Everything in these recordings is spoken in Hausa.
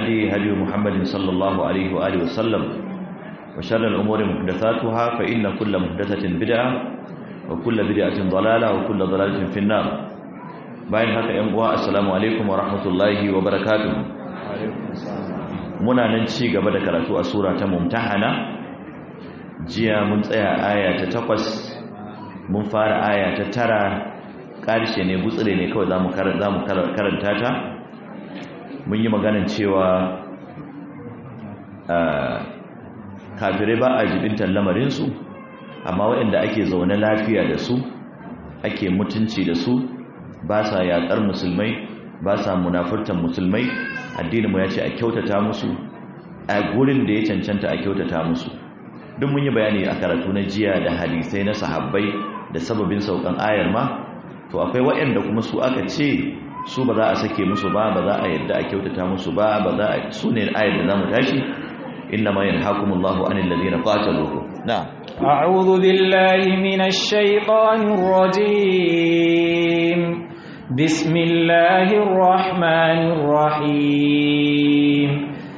الهدي هدي محمد صلى الله عليه وآله وسلم وشر الأمور محدثاتها فإن كل محدثة بدعة وكل بدعة ضلالة وكل ضلالة في النار باين هكا ينقوى السلام عليكم ورحمة الله وبركاته muna nan ci gaba da karatu a sura ta mumtahana jiya mun tsaya aya ta takwas mun fara aya ta tara ƙarshe ne gutsire ne kawai za mu karanta ta mun yi maganin cewa kafirai ba a jibintar lamarinsu amma waɗanda ake zaune lafiya da su ake mutunci da su ba sa yaƙar musulmai ba sa munafurtan musulmai addininmu ya ce a kyautata musu a gurin da ya cancanta a kyautata musu duk mun yi bayani a karatu na jiya da hadisai na sahabbai da sababin saukan ayar ma to akwai waɗanda kuma su aka ce su ba za a sake musu ba ba za a yadda a kyautata musu ba ba za a su ne ayar da za mu tashi inna ma yanhakumullahu anil ladina qataluhu na a'udhu billahi minash shaitanir rajim bismillahir rahmanir rahim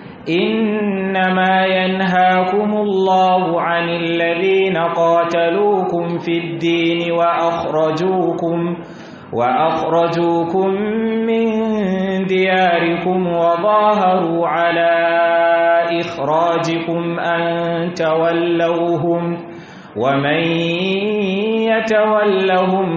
إنما ينهاكم الله عن الذين قاتلوكم في الدين وأخرجوكم وأخرجوكم من دياركم وظاهروا على إخراجكم أن تولوهم ومن يتولهم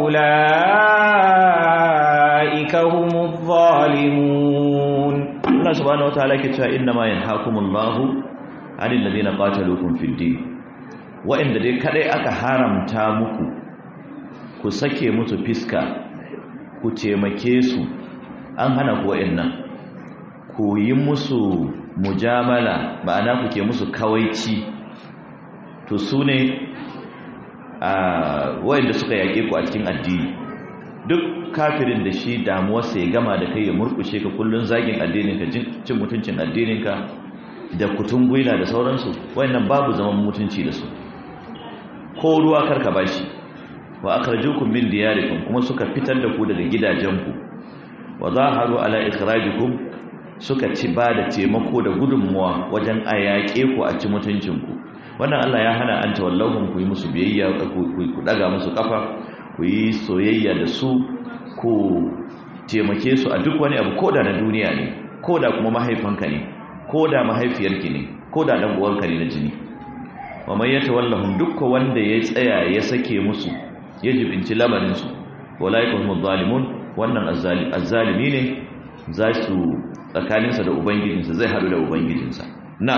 فأولئك هم الظالمون Allah subhanahu wataala ke cewa inna ma yanhaakumullahu 'anil ladina qataluukum fid din wa'inda dai kadai aka haramta muku ku sake musu fiska ku taimake su an hana ku wa'annan ku yi musu mujamala ma'ana ku ke musu kawaici to su ne a wa'inda suka yaƙe ku a cikin addini duk kafirin da shi damuwarsa ya gama da kai ya murkushe ka kullun zagin addininka cin mutuncin addininka da kutun gwila da sauransu wayannan babu zaman mutunci da su ko ruwa karka bashi wa akhrajukum min diyarikum kuma suka fitar da ku daga gidajenku wa zaharu ala ikhrajikum suka ci ba da taimako da gudunmuwa wajen ayyaƙe ku a ci mutuncinku wannan Allah ya hana an tawallahum ku yi musu biyayya ku daga musu kafa ku yi soyayya da su ku taimake su a duk wani abu koda na duniya ne koda kuma mahaifanka ne koda mahaifiyarki ne koda dan uwanka ne na jini wa man yatawallahum dukkan wanda ya tsaya ya sake musu ya jibinci lamarin su walaika humuz zalimun wannan azzalimi ne za su tsakaninsa da ubangijinsa zai haɗu da ubangijinsa na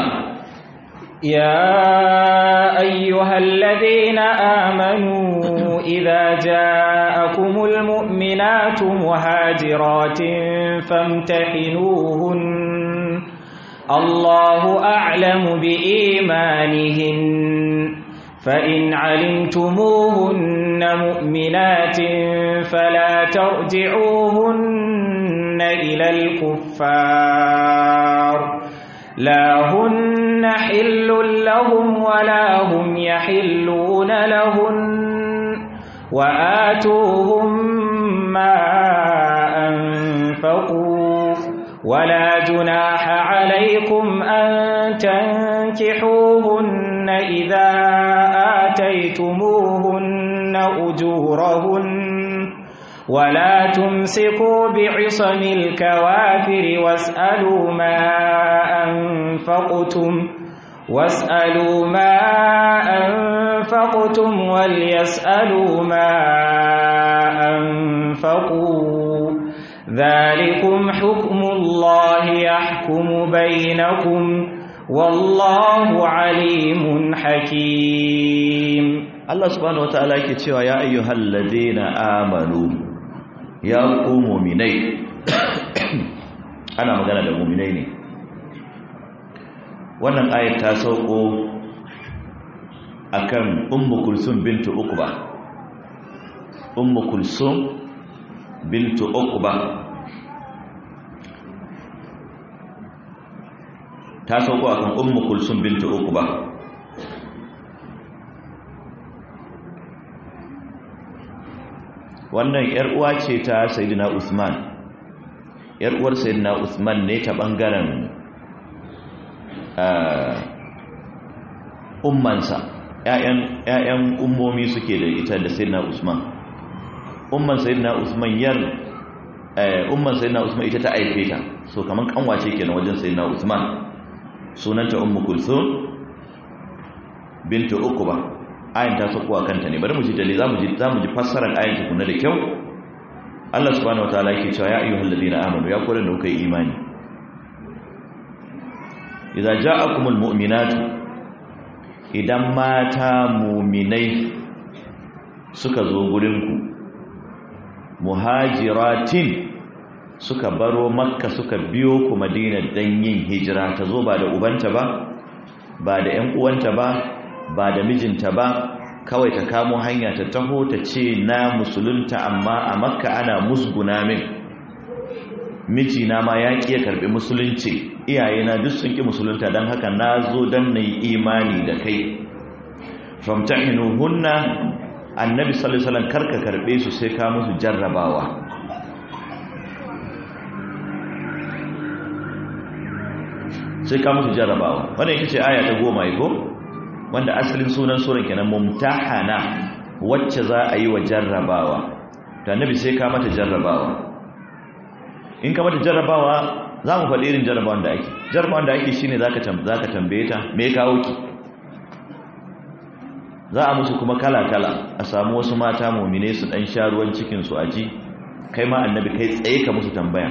يا أيها الذين آمنوا إذا جاءكم المؤمنات مهاجرات فامتحنوهن الله أعلم بإيمانهن فإن علمتموهن مؤمنات فلا ترجعوهن إلى الكفار لا هن حل لهم ولا هم يحلون لهن وآتوهم ما أنفقوا ولا جناح عليكم أن تنكحوهن إذا آتيتموهن أجورهن ولا تمسكوا بعصم الكوافر واسألوا ما أنفقتم واسألوا ما أنفقتم وليسألوا ما أنفقوا ذلكم حكم الله يحكم بينكم والله عليم حكيم الله سبحانه وتعالى يكتشف يا أيها الذين آمنوا ya ku muminai ana magana da muminai ne wannan ayat ta sauko akan ummu kulsum bintu uqba ummu kulsum bintu uqba ta sauko akan ummu kulsum bintu uqba wannan yar uwa ce ta sayyidina usman yar uwar sayyidina Usman ne ta bangaren ummansa ƴaƴan ƴaƴan ummomi suke da ita da sayyidina Usman umman sayyidina Usman yar umman sayyidina Usman ita ta aife ta so kaman kanwace kenan wajen sayyidina Usman sunanta ummu kulthum bintu uqba ayin ta sakuwa kanta ne bari mu ji dalili zamu ji zamu ji fassarar ayin tukunna da kyau Allah subhanahu wataala yake cewa ya ayyuhal ladina amanu ya kullun da kuka yi imani idza ja'akumul mu'minatu idan mata mu'minai suka zo gurin ku muhajiratin suka baro makka suka biyo ku madina dan yin hijira ta zo ba da ubanta ba ba da ƴan uwanta ba ba da mijinta ba kawai ta kamo hanya ta taho ta ce na musulunta amma a makka ana musguna min mijina ma ya ƙi ya karɓi musulunci iyayena duk sun ƙi musulunta don haka na zo don na yi imani da kai famtahinu hunna annabi sallallahu karka karɓe su sai ka musu jarrabawa sai ka musu jarrabawa wannan ita ce aya ta goma ko wanda asalin sunan suran kenan mumtahana wacce za a yi wa jarrabawa to annabi sai ka mata jarrabawa in ka mata jarrabawa za mu faɗi irin jarrabawan da ake jarrabawan da ake shine zaka zaka tambaye ta me kawo ki za a musu kuma kala kala a samu wasu mata mu'mine su dan sha ruwan cikin su aji kai ma annabi kai tsaye ka musu tambaya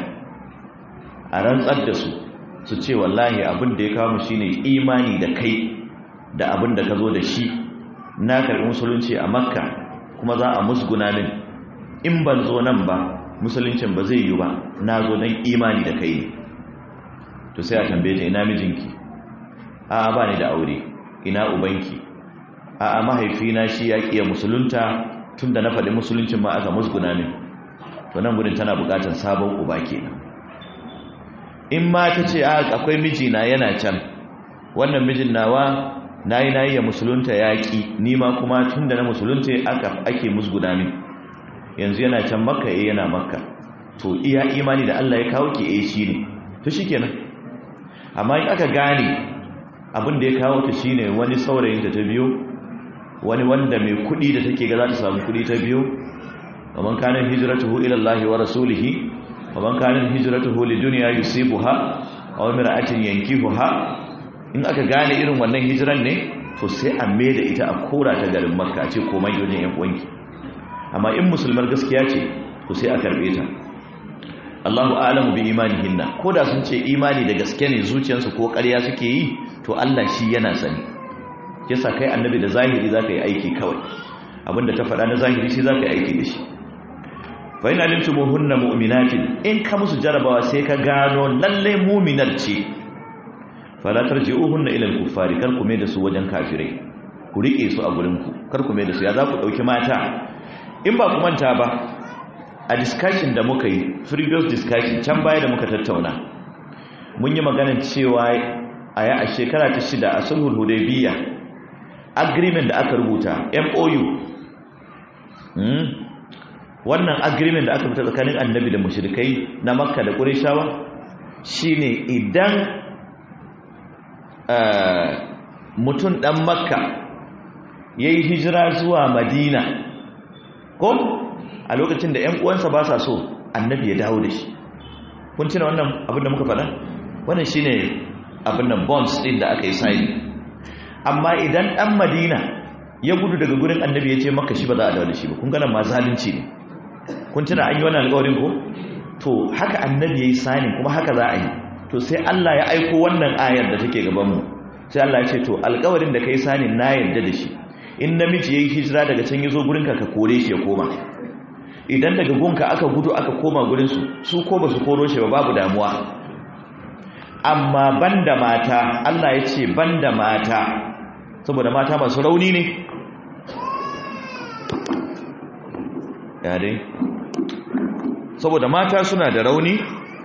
a rantsar da su su ce wallahi abin da ya kawo mu shine imani da kai da abin da ka zo da shi na karɓi musulunci a makka kuma za a musguna min in ban zo nan ba musuluncin ba zai yi ba na zo don imani da kai to sai a tambaye ta ina mijinki a ba ni da aure ina ubanki a a mahaifina shi ya ƙiya musulunta tun da na faɗi musuluncin ma aka musguna min to nan gudun tana buƙatar sabon uba kenan in ma ta ce a akwai mijina yana can wannan mijin nawa na yi na yi ya musulunta yaƙi nima kuma tun da na musulunta aka ake musguda min yanzu yana can makka eh yana makka to iya imani da Allah ya kawo ki eh shi ne to shi kenan amma in aka gane abin da ya kawo ta shi ne wani saurayin ta ta biyo wani wanda mai kuɗi da take ga za ta samu kuɗi ta biyo kaman kanin hijratuhu ila Allah wa rasulihi kaman kanin hijratuhu lidunya yusibuha aw imra'atin yankihuha in aka gane irin wannan hijiran ne to sai a da ita a kora ta garin makka ce komai wajen yan uwanki amma in musulmar gaskiya ce to sai a karbe ta Allahu a'lamu bi imanihinna koda sun ce imani da gaske ne zuciyarsu ko ƙarya suke yi to Allah shi yana sani yasa kai annabi da zahiri zaka yi aiki kawai abinda ta faɗa na zahiri shi zaka yi aiki da shi fa in alimtumuhunna mu'minatin in ka musu jarabawa sai ka gano lalle mu'minar ce fala tarji'uhunna ila al-kuffari kar ku mai da su wajen kafirai ku rike su a gurin ku kar ku mai da su ya za ku dauki mata in ba ku manta ba a discussion da muka yi previous discussion can baya da muka tattauna mun yi maganar cewa a ya a shekara ta shida a sulhul hudaybiyya agreement da aka rubuta MOU hmm? wannan agreement da aka rubuta tsakanin annabi da mushrikai na makka da qurayshawa shine idan mutum ɗan makka ya yi hijira zuwa madina ko a lokacin da 'yan uwansa ba sa so annabi ya dawo da shi kun cina wannan abin da muka faɗa wannan shi ne abin da bonds ɗin da aka yi sayi amma idan ɗan madina ya gudu daga gurin annabi ya ce maka shi ba za a dawo da shi ba kun gana ma zalunci ne kun cina an yi wannan alƙawarin ko to haka annabi ya yi sani kuma haka za a yi to sai Allah ya aiko wannan ayar da take gabanmu sai Allah ya ce to alƙawarin da kai sani na yarda da shi in namiji yayi hijira daga can yazo gurinka ka kore shi ya koma idan daga gunka aka gudu aka koma gurin su su ko ba su koro shi ba babu damuwa amma banda mata Allah ya ce banda mata saboda mata masu rauni ne ya dai saboda mata suna da rauni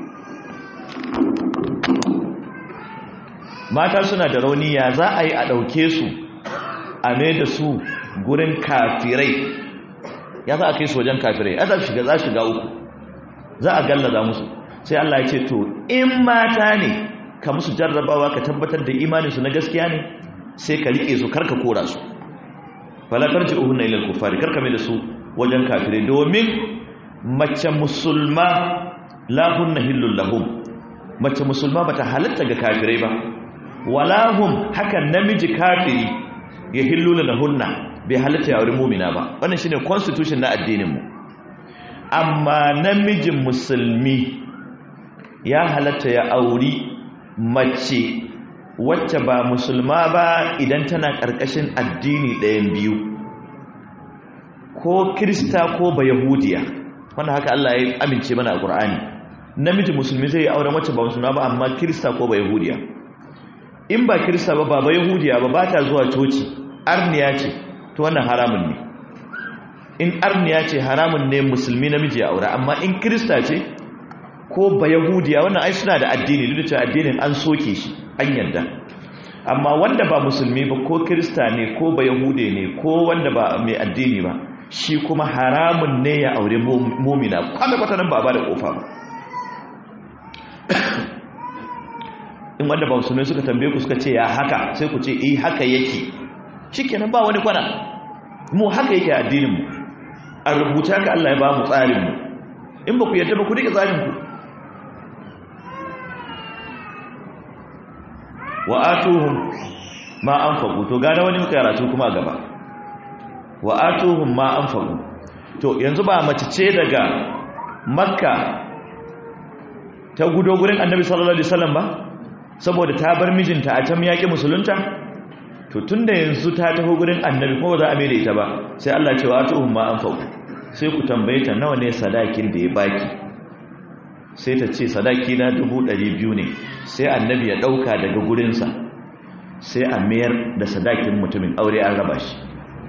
mata suna da rauni ya za a yi a ɗauke su a mai da su gurin kafirai ya za a kai su wajen kafirai ya za shiga za shiga uku za a gallaza musu sai Allah ya ce to in mata ne ka musu jarrabawa ka tabbatar da imaninsu na gaskiya ne sai ka rike su karka kora su fala tarji'uhunna ila al-kuffari karka mai da su wajen kafirai domin mace musulma la hunna hillul lahum mace musulma bata halatta ga kafirai ba wala hum hakan namiji kafiri ya hillula lahunna bai halatta ya aure mu'mina ba wannan shine constitution na addinin mu amma namijin musulmi ya halatta ya auri mace wacce ba musulma ba idan tana ƙarƙashin addini ɗayan biyu ko kirista ko ba yahudiya wanda haka Allah ya amince mana a ƙur'ani namiji musulmi zai yi auren wacce ba musulma ba amma kirista ko ba yahudiya in ba kirista ba ba ba yahudiya ba ba ta zuwa coci arniya ce to wannan haramun ne in arniya ce haramun ne musulmi namiji ya aura amma in kirista ce ko ba yahudiya wannan ai suna da addini duk da cewa addinin an soke shi an yarda amma wanda ba musulmi ba ko kirista ne ko ba yahude ne ko wanda ba mai addini ba shi kuma haramun ne ya aure mumina kwata-kwata nan ba ba da kofa ba in wanda ba musulmi suka tambaye ku suka ce ya haka sai ku ce eh haka yake shikenan ba wani kwana mu haka yake addinin mu a rubuta ka Allah ya ba mu tsarin mu in ba ku yarda ba ku rike tsarin ku wa atuhum ma anfaqu to gane wani karatu kuma gaba wa atuhum ma anfaqu to yanzu ba mace ce daga makka ta gudo gurin annabi sallallahu alaihi wasallam ba saboda ta bar mijinta a can yaki musulunta to tunda yanzu ta taho gurin annabi kuma za a mai da ita ba sai Allah ya ce wa atuhum ma anfaqu sai ku tambaye ta nawa ne sadakin da ya baki sai ta ce sadaki na dubu ɗari biyu ne sai annabi ya ɗauka daga gurinsa sai a mayar da sadakin mutumin aure an raba shi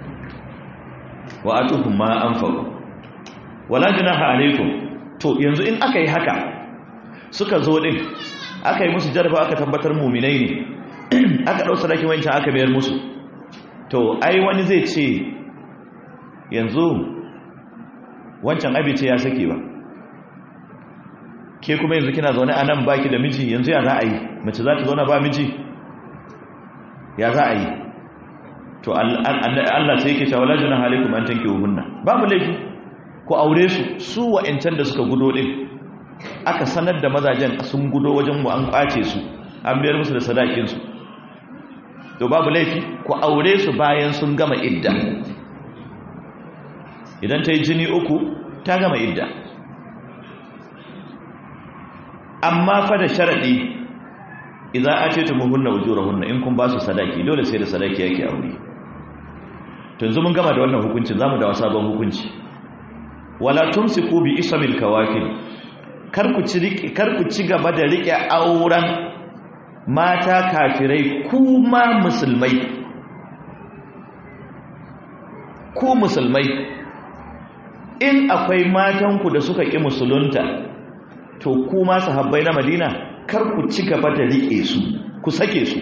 wa atuhum ma an faru wala junaha alaikum to yanzu in aka yi haka suka zo din aka yi musu jarfa aka tabbatar muminai ne aka ɗau sadakin wancan aka mayar musu to ai wani zai ce yanzu wancan abice ya sake ba ke kuma yanzu kina zaune a nan baki da miji yanzu ya za a yi mace za ta zauna ba miji ya za a yi to Allah sai yake cewa lajina halikum an tanke hunna babu laifi ku aure su su wa'ancan da suka gudo din aka sanar da mazajen sun gudo wajen mu an kwace su an biyar musu da sadakin su to babu laifi ku aure su bayan sun gama idda idan ta yi jini uku ta gama idda amma fa da sharadi idan a ce tumuhunna ujurahunna in kun ba su sadaki dole sai da sadaki yake aure to yanzu mun gama da wannan hukuncin zamu da sabon hukunci wala tumsiku bi ismil kawakib kar ku ci kar ku ci gaba da rike auren mata kafirai kuma musulmai ku musulmai in akwai matanku da suka ƙi musulunta to kuma sahabbai na madina kar ku ci gaba da riƙe su ku sake su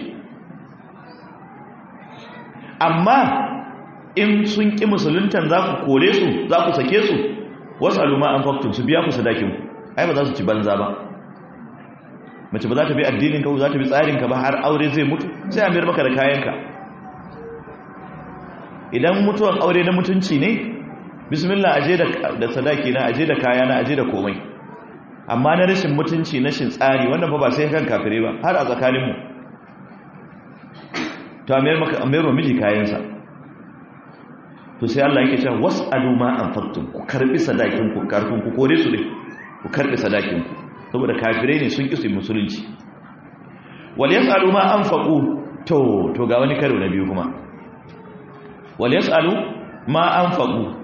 amma in sun ƙi musuluntan za ku kore su za ku sake su wasu aluma an faktun su biya ku sadakinku ai ba za su ci banza ba mace ba za ta bi addininka ba za ta bi tsarinka ba har aure zai mutu sai a mayar maka da kayanka idan mutuwan aure na mutunci ne bismillah aje da sadaki na aje da kaya na aje da komai amma na rashin mutunci na shin tsari wannan fa ba sai kan kafire ba har a tsakaninmu to a mayar maka mayar miji kayansa to sai Allah yake cewa was'alu ma anfaqtum ku karbi sadakin ku karfin ku kore su ne ku karbi sadakin ku saboda kafirai ne sun kisi musulunci wal yas'alu ma anfaqu to to ga wani karo na biyu kuma wal yas'alu ma anfaqu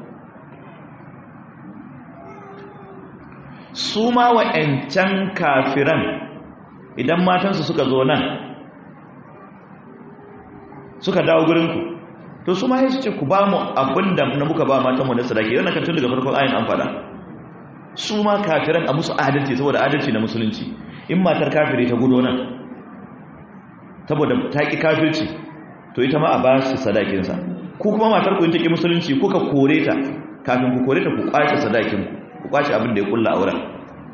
su ma wa'ancan kafiran idan matansu suka zo nan suka dawo gurinku to su ma ya ce ku ba mu abin da na muka ba matanmu na sadaki yana kan tun daga farkon ayin an fada su ma kafiran a musu adalci saboda adalci na musulunci in matar kafiri ta gudo nan saboda ta ƙi kafirci to ita ma a ba su sadakinsa ku kuma matar ku in ta ƙi musulunci kuka kore ta kafin ku kore ta ku ƙwace sadakinku ku ƙwace abin da ya ƙulla auren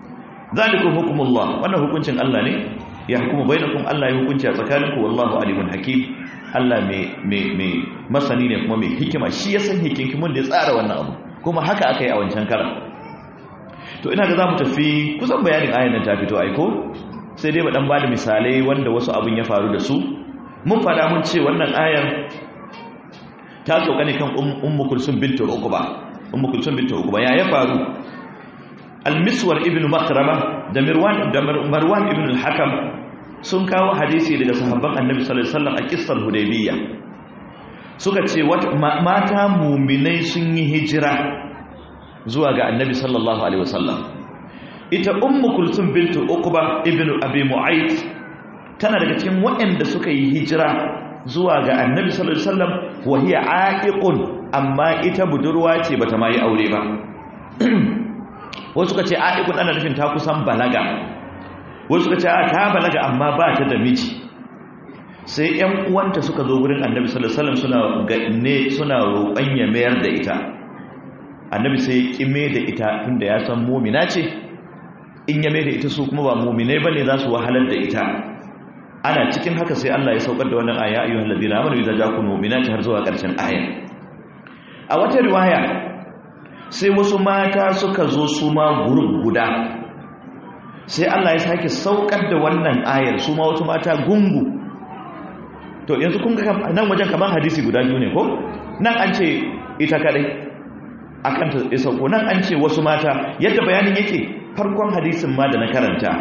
zalikum hukumullah wannan hukuncin Allah ne ya hukumu bainakum Allah ya hukunci a tsakaninku wallahu alimun hakim Allah mai masani ne kuma mai hikima shi ya san hikimin da ya tsara wannan abu kuma haka aka yi a wancan karan to ina ga za mu tafi kusan bayanin ayan nan ta fito aiko sai dai ba dan bada misalai wanda wasu abin ya faru da su mun fada mun ce wannan ayan ta sauka ne kan ummu kulsum bintu uqba ummu kulsum bintu uqba ya ya faru al-miswar ibn makrama da mirwan da marwan ibn al-hakam sun kawo hadisi daga sahabban annabi sallallahu alaihi wasallam a kissar hudaybiyya suka ce mata mu'minai sun yi hijira zuwa ga annabi sallallahu alaihi wasallam ita ummu kulsum bintu uqba ibn abi mu'ayth tana daga cikin waɗanda suka yi hijira zuwa ga annabi sallallahu alaihi wasallam wa hiya aqiqun amma ita budurwa ce bata ma yi aure ba wasu suka ce aqiqun ana nufin ta kusan balaga wasu suka ce ta balaga amma ba ta da miji sai ƴan uwanta suka zo gurin annabi sallallahu alaihi wasallam suna ne suna roƙon ya mayar da ita annabi sai ya kime da ita tunda ya san mu'mina ce in ya mai da ita su kuma ba mu'minai bane za su wahalar da ita ana cikin haka sai Allah ya saukar da wannan aya ayyuhal ladina amanu idza ja'akum mu'minatu har zuwa ƙarshen aya a wata riwaya sai wasu mata suka zo su ma gurub guda sai Allah ya sake saukar da wannan ayar su ma wasu mata gungu to yanzu kun ga nan wajen kamar hadisi guda biyu ne ko nan an ce ita kadai akan ta ya sauko nan an ce wasu mata yadda bayanin yake farkon hadisin ma da na karanta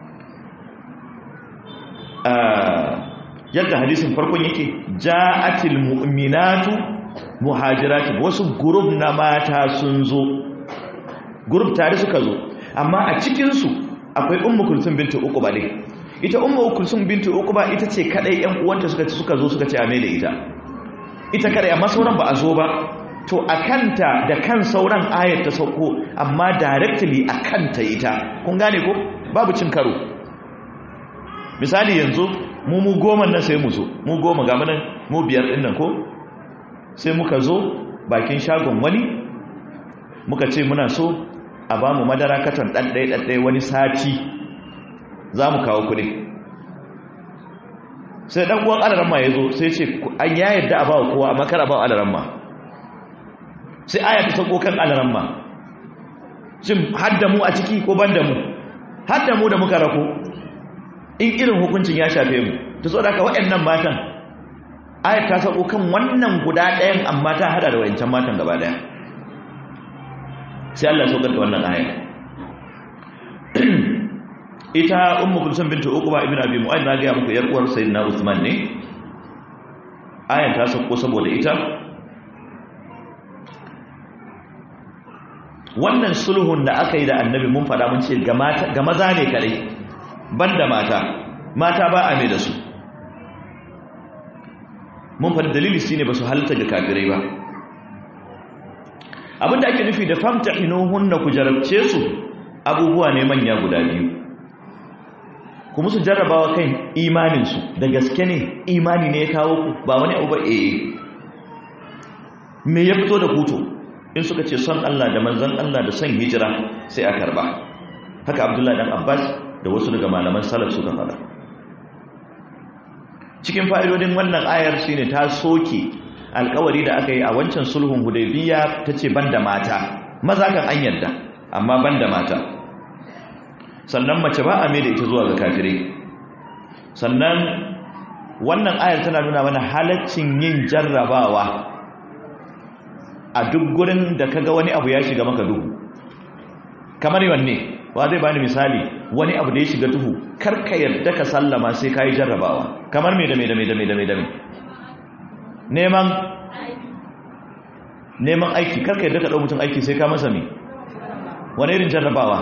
yadda hadisin farkon yake ja'atil mu'minatu muhajiratin wasu gurub na mata sun zo gurub tare suka zo amma a cikinsu akwai ummu kulsum bintu uquba ne ita ummu kulsum bintu uquba ita ce kadai yan uwanta suka suka zo suka ce a da ita ita kadai amma sauran ba a zo ba to akanta da kan sauran ayat ta sauko amma directly akanta ita kun gane ko babu cin karo misali yanzu mu mu goma nan sai mu zo mu goma ga munan mu biyar din nan ko sai muka zo bakin shagon wani muka ce muna so a ba mu madara katon ɗaɗɗai ɗaɗɗai wani sati za mu kawo kuɗi sai ɗan uwan alaramma ya zo sai ce an ya yadda a ba wa kowa a makar a ba wa alaramma sai aya ta sauko kan alaramma shin hadda mu a ciki ko ban da mu hadda mu da muka rako in irin hukuncin ya shafe mu ta so da haka waɗannan matan ayat ta sako kan wannan guda ɗayan amma ta hada da wayancan matan gaba ɗaya sai Allah saukar da wannan ayat ita ummu kulsum bintu uqba ibn abi mu'ayyid na ga muku yar uwar sayyidina usman ne ayat ta sako saboda ita wannan sulhun da aka yi da annabi mun fada mun ce ga maza ne kadai banda mata mata ba a mai da su mun faɗi dalili shi ne ba su halitta ga kafirai ba abinda ake nufi da famta hunna ku jarabce su abubuwa ne manya guda biyu kuma su jarrabawa kan imaninsu da gaske ne imani ne ya kawo ku ba wani abu ba eh me ya fito da kuto in suka ce son Allah da manzan Allah da son hijira sai a karba haka abdullahi dan abbas da wasu daga malaman salaf suka fara cikin fa'idodin wannan ayar shine ta soke alkawari da aka yi a wancan sulhun hudaybiya tace banda mata maza kan an yarda amma banda mata sannan mace ba a da ita zuwa ga kafirai sannan wannan ayar tana nuna mana halaccin yin jarrabawa a duk gurin da kaga wani abu ya shiga maka duhu kamar wanne wa zai bani misali wani abu da ya shiga duhu karka yadda ka sallama sai ka yi jarrabawa kamar me da me da me da me da me da me neman neman aiki karka yadda ka ɗau mutum aiki sai ka masa me wani irin jarrabawa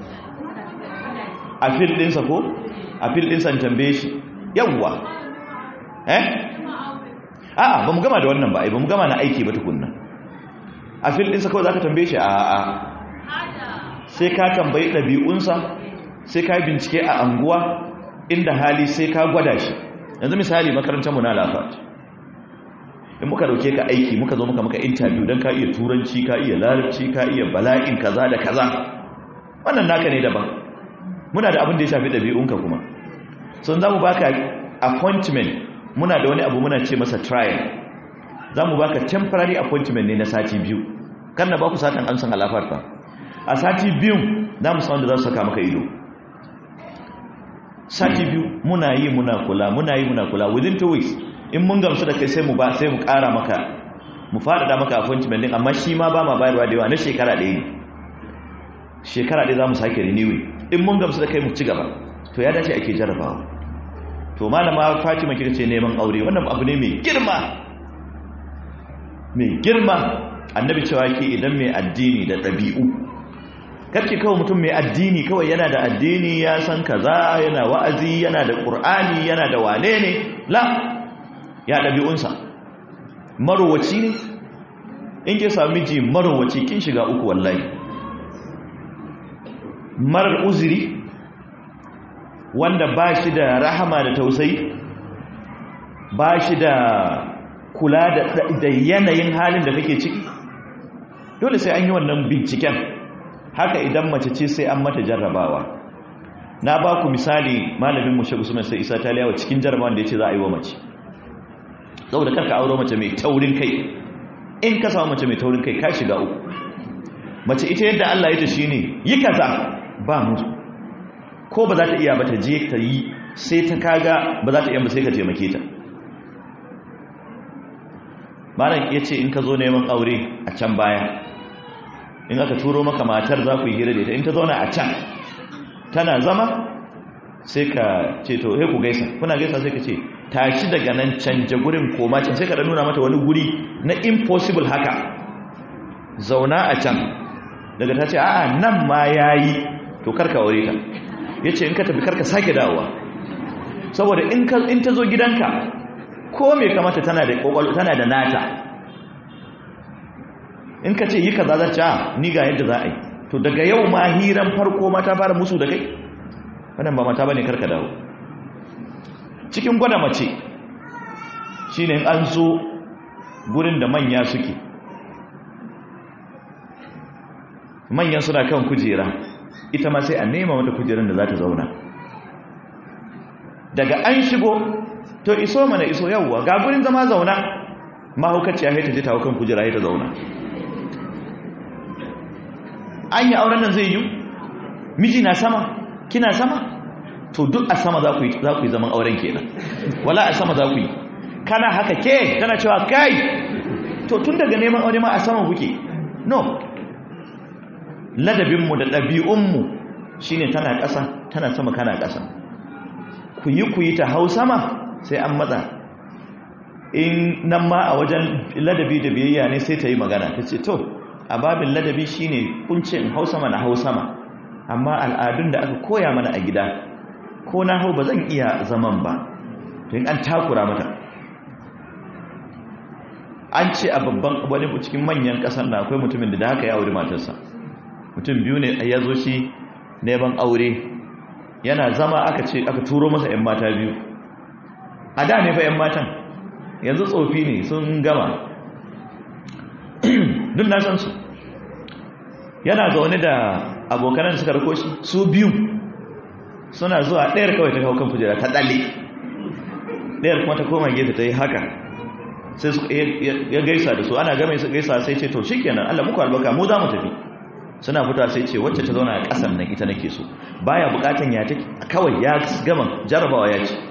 a fil ɗinsa ko a fil ɗinsa in tambaye shi yawwa eh a'a ba mu gama da wannan ba ba mu gama na aiki ba tukunna a fil ɗinsa kawai za ka tambaye shi a'a sai ka tambayi ɗabi'unsa sai ka bincike a anguwa inda hali sai ka gwada shi yanzu misali makarantarmu na lafat in muka dauke ka aiki muka zo muka maka interview don ka iya turanci ka iya larabci ka iya bala'in kaza da kaza wannan naka ne daban muna da abin da ya shafi ɗabi'unka kuma sun za mu baka appointment muna da wani abu muna ce masa trial za mu baka temporary appointment ne na sati biyu kan na baku satan amsan alafar fa a sati biyun za mu san wanda za su saka maka ido sati biyu muna yi muna kula muna yi muna kula within two weeks in mun gamsu da kai sai mu ba sai mu ƙara maka mu faɗaɗa maka appointment din amma shi ma ba ma bayarwa da yawa na shekara ɗaya ne shekara ɗaya za mu sake renewing in mun gamsu da kai mu ci gaba to ya dace ake jarabawa to malama fatima kika ce neman aure wannan abu ne mai girma mai girma annabi cewa ke idan mai addini da ɗabi'u karki kawai mutum mai addini kawai yana da addini ya san kaza yana wa'azi yana da ƙur'ani yana da wane ne la ya ɗabi'unsa marowaci ne in ke sami ji marowaci kin shiga uku wallahi marar uziri wanda ba shi da rahama da tausayi ba shi da kula da yanayin halin da kake ciki dole sai an yi wannan binciken haka idan mace ce sai an mata jarrabawa na ba ku misali malamin mushe usman sai isa taliyawa cikin jarrabawan da ya ce za a yi wa mace saboda karka auro mace mai taurin kai in ka samu mace mai taurin kai ka shiga uku mace ita yadda Allah ya ta shine yi kaza ba mutu ko ba za ta iya ba ta je ta yi sai ta kaga ba za ta iya ba sai ka taimake ta malam ya ce in ka zo neman aure a can baya in aka turo maka matar za ku yi hira da ita in ta zauna a can tana zama sai ka ce to he ku gaisa kuna gaisa sai ka ce tashi daga nan canja gurin koma can sai ka nuna mata wani guri na impossible haka zauna a can daga ta ce a'a nan ma yayi to karka aure ta yace in ka tafi karka sake dawowa saboda in ka in ta zo gidanka ko me kamata tana da kokolo tana da nata in ka ce yi kaza za ta ni ga yadda za a yi to daga yau ma hiran farko ma ta fara musu da kai wannan ba mata bane karka dawo cikin gwada mace shine an zo gurin da manya suke manyan suna kan kujera ita ma sai a nema mata kujerar da za ta zauna daga an shigo to iso mana iso yawwa ga gurin zama zauna mahaukaciya haita je ta kan kujera haita zauna an yi auren nan zai yi miji na sama kina sama to duk a sama za ku yi zaman auren kenan wala a sama za ku yi kana haka ke tana cewa kai to tun daga neman aure ma a sama kuke no ladabinmu da ɗabi'unmu shi ne tana ƙasa tana sama kana ƙasa ku yi ku yi ta hau sama sai an matsa in nan ma a wajen ladabi da biyayya ne sai ta yi magana ta ce to a babin ladabi shi ne kunce in hau sama na hau sama amma al'adun da aka koya mana a gida ko na hau ba zan iya zaman ba to in an takura mata an ce a babban wani cikin manyan ƙasar na akwai mutumin da haka ya wuri matarsa mutum biyu ne ya zo shi neman aure yana zama aka ce aka turo masa 'yan mata biyu a da ne fa 'yan matan yanzu tsofi ne sun gama duk na san su yana zaune da abokanan suka rako shi su biyu suna zuwa ɗayar kawai ta kawo kan kujera ta ɗalle ɗayar kuma ta koma gefe ta yi haka sai ya gaisa da su ana gama su gaisa sai ce to shi kenan allah muku albaka mu za mu tafi suna fita sai ce wacce ta zauna a ƙasan nan ita nake so baya bukatan ya ta kawai ya gama jarabawa ya ce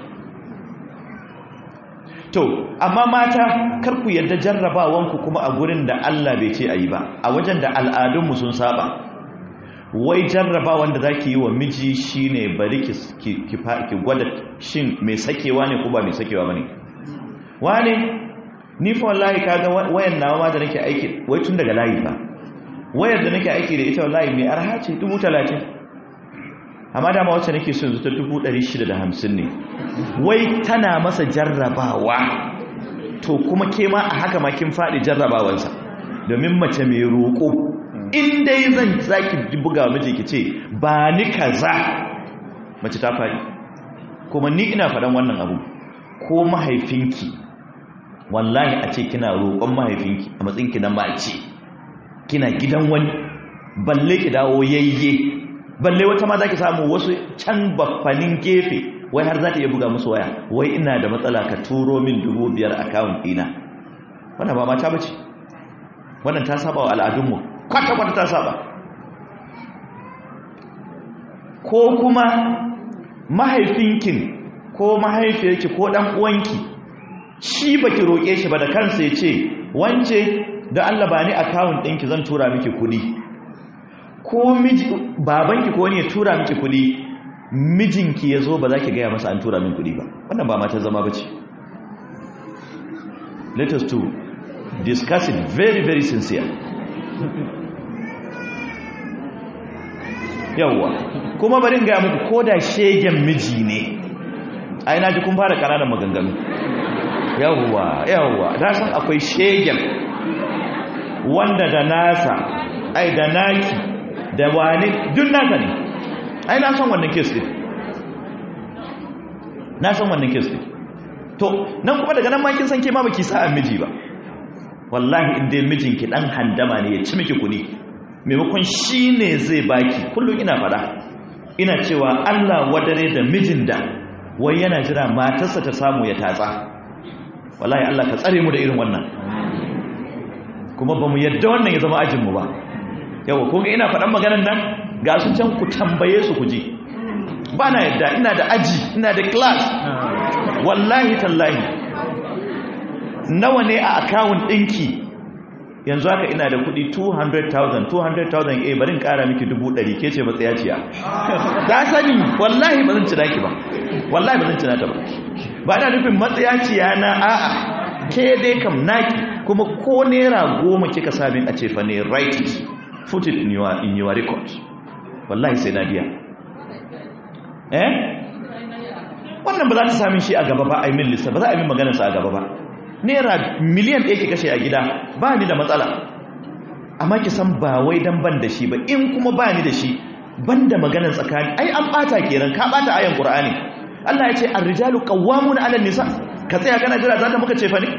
to amma mata kar ku yarda jarrabawanku kuma a gurin da Allah bai ce ayi ba a wajen da al'adunmu sun saba wai jarrabawan da zaki yi wa miji shine bari ki ki gwada shin mai sakewa ne ko ba mai sakewa bane wane ni fa wallahi kaga wayan nawa ma da nake aiki wai tun daga layi fa wayar da nake aiki da ita wallahi mai arha ce 30 amma dama wacce nake so yanzu ta 650 ne wai tana masa jarrabawa to kuma ke ma a haka ma kin faɗi jarrabawansa domin mace mai roƙo in dai zan zaki buga miji ki ce ba ni kaza mace ta faɗi kuma ni ina faɗan wannan abu ko mahaifinki wallahi a ce kina roƙon mahaifinki a matsayinki na mace kina gidan wani balle ki dawo yayye balle wata ma za ki samu wasu can baffanin gefe wai har za ta iya buga musu waya wai ina da matsala ka turo min dubu biyar akawun ɗina wannan ba mata bace wannan ta saba wa al'adunmu kwata-kwata ta saba ko kuma mahaifinkin ko mahaifiyarki ko ɗan uwanki shi baki roƙe shi ba da kansa ya ce wance da Allah ba ni akawun ɗinki zan tura miki kuɗi ko miji babanki ko wani ya tura miki kuɗi mijinki ya zo ba za ki gaya masa an tura min kuɗi ba wannan ba mata zama ba ce let us to discuss it very very sincere yawwa kuma bari gaya muku ko da shegen miji ne ai na ji kun fara ƙananan maganganu yawwa yawwa na san akwai shegen wanda da nasa ai da naki da wani duk nasa ne ai na san wannan kes din na san wannan kes din to nan kuma daga nan ma kin san ke ma baki sa'an miji ba wallahi in dai mijinki dan handama ne ya ci miki kudi maimakon shi ne zai baki kullum ina fada ina cewa Allah wadare da mijin da wai yana jira matarsa ta samu ya tatsa wallahi Allah ka tsare mu da irin wannan kuma ba mu yadda wannan ya zama ajinmu ba yawa kun ina faɗan maganar nan ga su can ku tambaye su ku ji ba na yadda ina da aji ina da class wallahi tallahi nawa ne a akawun ɗinki yanzu haka ina da kuɗi 200,000 200,000 eh barin ƙara miki 100 ke ce matsayaciya ta sani wallahi ba zan cina ki ba wallahi ba zan cina ta ba ba ina nufin matsayaciya na a'a ke dai kam naki kuma ko naira goma kika sami a ce fa ne write it put it in your, in your record wallahi sai na biya eh wannan ba za ta sami shi a gaba ba a yi min lissa ba za a yi min maganarsa a gaba ba naira miliyan ɗaya ki kashe a gida ba ni da matsala amma ki san ba wai dan ban da shi ba in kuma ba ni da shi ban da maganar tsakani ai an ɓata kenan ka ɓata ayan ƙur'ani Allah ya ce ar-rijalu qawwamuna 'ala nisa ka tsaya kana jira za ta muka ce fa ne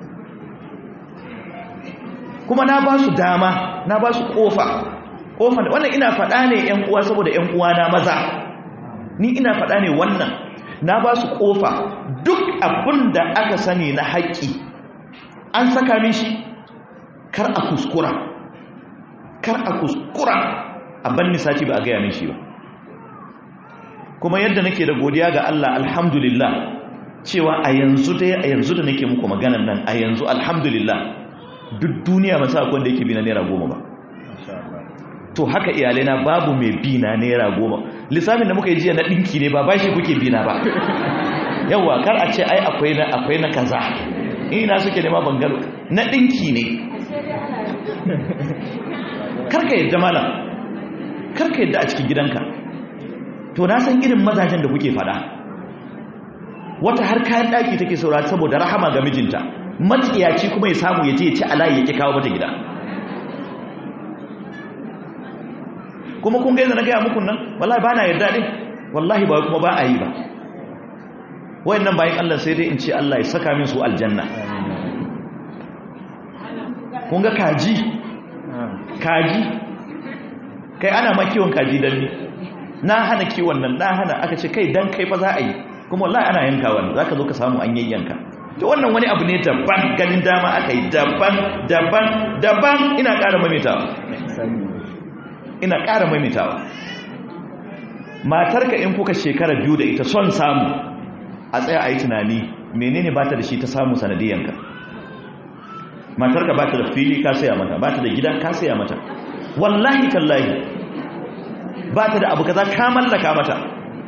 kuma na ba su dama na ba su kofa kofa wannan ina faɗa ne ƴan uwa saboda ƴan uwa na maza ni ina faɗa ne wannan na ba su kofa duk abin da aka sani na haƙƙi an saka min shi kar a kuskura kar a kuskura a banni sati ba a gaya min shi ba kuma yadda nake da godiya ga Allah alhamdulillah cewa a yanzu dai a yanzu da nake muku maganan nan a yanzu alhamdulillah duk duniya masu akwai da yake bi na naira goma ba to haka iyalaina babu mai bi na naira goma lissafin da muka yi jiya na ɗinki ne ba ba shi kuke bi na ba yawa kar a ce ai akwai na akwai na kaza ina suke nema bangaro na ɗinki ne karka yadda malam karka yadda a cikin gidanka to na san irin mazajen da kuke fada wata har kayan ɗaki take saurari saboda rahama ga mijinta matsiyaci kuma ya samu ya je ya ci alayi ya ƙi kawo mata gida kuma kun gaisa na gaya muku nan wallahi ba na yarda ɗin wallahi ba kuma ba a yi ba wayannan bayan Allah sai dai in ce Allah ya saka min su aljanna kun ga kaji kaji kai ana ma kiwon kaji dan ni na hana kiwon nan na hana aka ce kai dan kai fa za a yi kuma wallahi ana yanka wannan zaka zo ka samu an yayyanka to wannan wani abu ne daban ganin dama aka yi daban daban daban ina ƙara mamitawa ina ƙara mamitawa matarka in kuka shekara biyu da ita son samu a tsaya a yi tunani menene ba ta da shi ta samu sanadiyanka matarka ba ta da fili ka saya mata ba ta da gida ka saya mata wallahi tallahi ba ta da abu kaza ka mallaka mata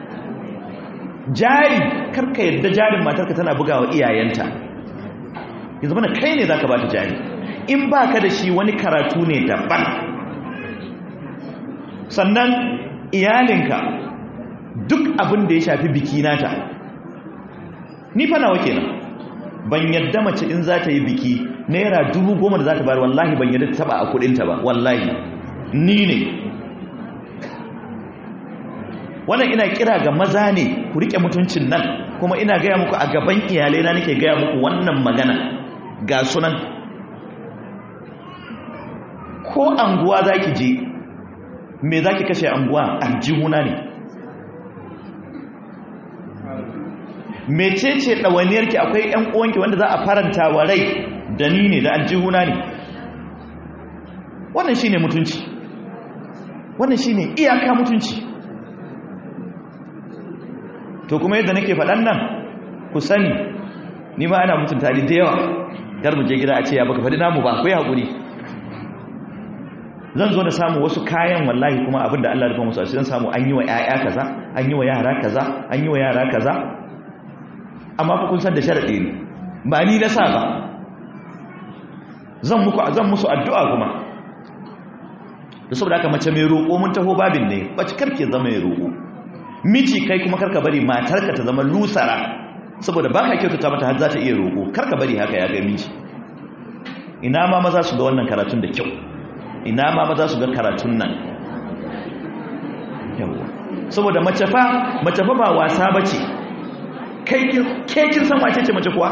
jari karka yadda jarin matarka tana bugawa iyayenta yanzu mana kai ne za ka ba ta jari in ba ka da shi wani karatu ne daban sannan iyalinka duk abin da ya shafi biki nata ni fa nawa kenan ban yadda mace in za ta yi biki naira dubu goma da za ta bayar wallahi ban yadda ta taba a kudinta ba wallahi ni ne wannan ina kira ga maza ne ku rike mutuncin nan kuma ina gaya muku a gaban iyalai na nake gaya muku wannan magana ga sunan ko anguwa za ki je me za ki kashe anguwa aljihuna ne mecece ɗawainiyarki akwai ‘yan uwanki wanda za a faranta wa rai da ni ne da aljihuna ne wannan shi ne mutunci wannan shi ne iyaka mutunci to kuma yadda nake faɗan nan ku sani ni ma ana mutunta da yawa gar mu je gida a ce ya baka faɗi namu ba akwai haƙuri zan zo na samu wasu kayan wallahi kuma abin da Allah ya rufa musu zan samu an yi wa ƴaƴa kaza an yi wa yara kaza an yi wa yara kaza amma fa kun san da sharadi ne ba ni na sa ba zan muku zan musu addu'a kuma da saboda haka mace mai roƙo mun taho babin ne bace karke zama mai roƙo miji kai kuma karka bari matarka ta zama lusara saboda baka kyautata mata har za ta iya roƙo karka bari haka ya ga miji ina ma maza su ga wannan karatun da kyau ina ma maza su ga karatun nan yawa saboda mace fa mace fa ba wasa bace kai ke kin san wace ce mace kuwa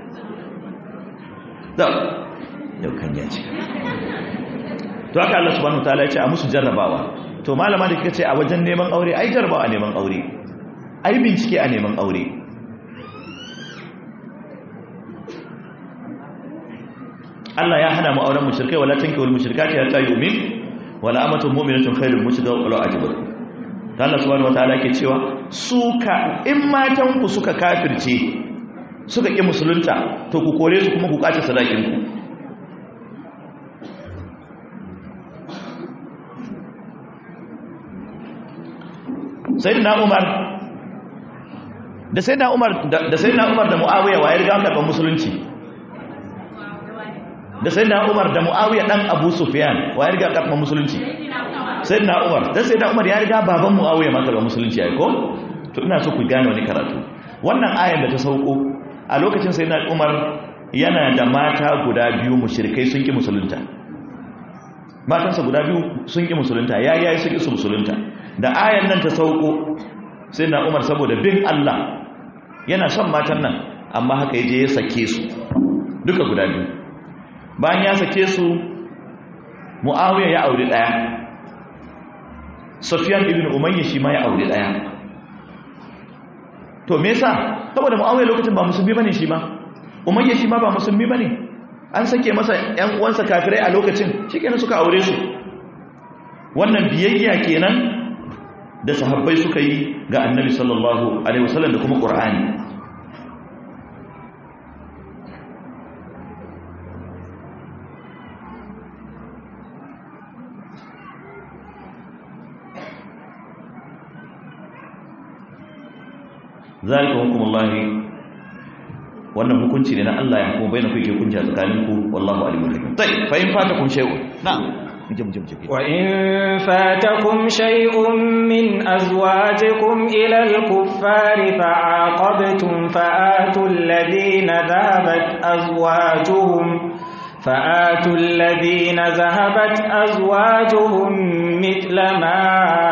da yau kan ya ce to haka Allah subhanahu wataala ya ce a musu jarrabawa to malama da kika ce a wajen neman aure ai jarrabawa a neman aure ai bincike a neman aure Allah ya hana mu auren mushrikai wala tankihul mushrikati hatta yu'min wala amatun mu'minatun khairul mushrika wala ajabat ta Allah subhanahu wataala ke cewa suka in matan ku suka kafirce suka ki musulunta to ku kore su kuma ku kace sadakin ku sayyidina Umar da sayyidina Umar da sayyidina Umar da Muawiya waye riga karban musulunci da sayyidina Umar da Muawiya dan Abu Sufyan waye riga karban musulunci sayyidina Umar dan sayyidina Umar ya riga baban Muawiya ma karban musulunci ai ko to ina so ku gane wani karatu wannan ayar da ta sauko a lokacin sayyidina Umar yana da mata guda biyu mushrikai sun ki musulunta matansa guda biyu sun ki musulunta yayi yayi sun ki su musulunta da ayar nan ta sauko sayyidina Umar saboda bin Allah yana son matan nan amma haka yaje ya sake su duka guda biyu bayan ya sake su mu'awiya ya auri daya sufyan ibn umayya shi ma ya auri daya to me yasa saboda mu'awiya lokacin ba musulmi bane shi ma umayya shi ma ba musulmi bane an sake masa ƴan uwansa kafirai a lokacin shikenan suka aure su wannan biyayya kenan da sahabbai suka yi ga annabi sallallahu alaihi wasallam da kuma qur'ani zalika hukumullahi wannan hukunci ne na Allah ya hukuma bainaku yake kunci a tsakaninku wallahu alimul hakim tai fa in fatakum shay'un na'am وإن فاتكم شيء من أزواجكم إلى الكفار فعاقبتم فآتوا الذين ذهبت أزواجهم فآتوا الذين ذهبت أزواجهم مثل ما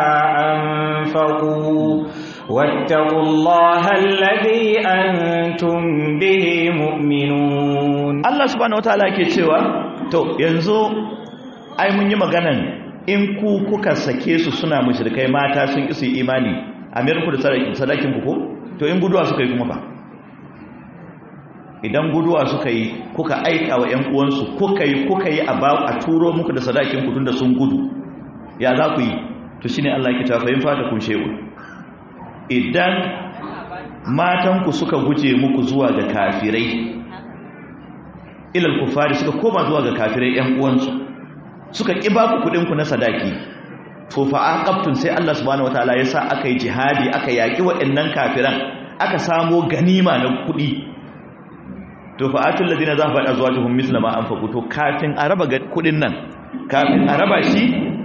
أنفقوا واتقوا الله الذي أنتم به مؤمنون الله سبحانه وتعالى كيتشوا تو ينزو ai mun yi maganan in ku kuka sake su suna mushrikai mata sun isi imani a ku da sadakin ku ko to in guduwa suka yi kuma ba idan guduwa suka yi kuka aika wa ƴan uwansu kuka yi kuka yi a ba a turo muku da sadakin ku tunda sun gudu ya za ku yi to shine Allah yake cewa fa in fata kun shehu idan matan ku suka guje muku zuwa ga kafirai ilal kufari suka koma zuwa ga kafirai ƴan uwansu suka ƙi ba ku kuɗinku na sadaki to fa aqabtun sai Allah subhanahu wataala ya sa aka yi jihadi aka yaƙi waɗannan kafiran aka samo ganima na kuɗi to fa atul ladina zahabat azwajuhum misla ma anfaqu to kafin a raba kuɗin nan kafin a raba shi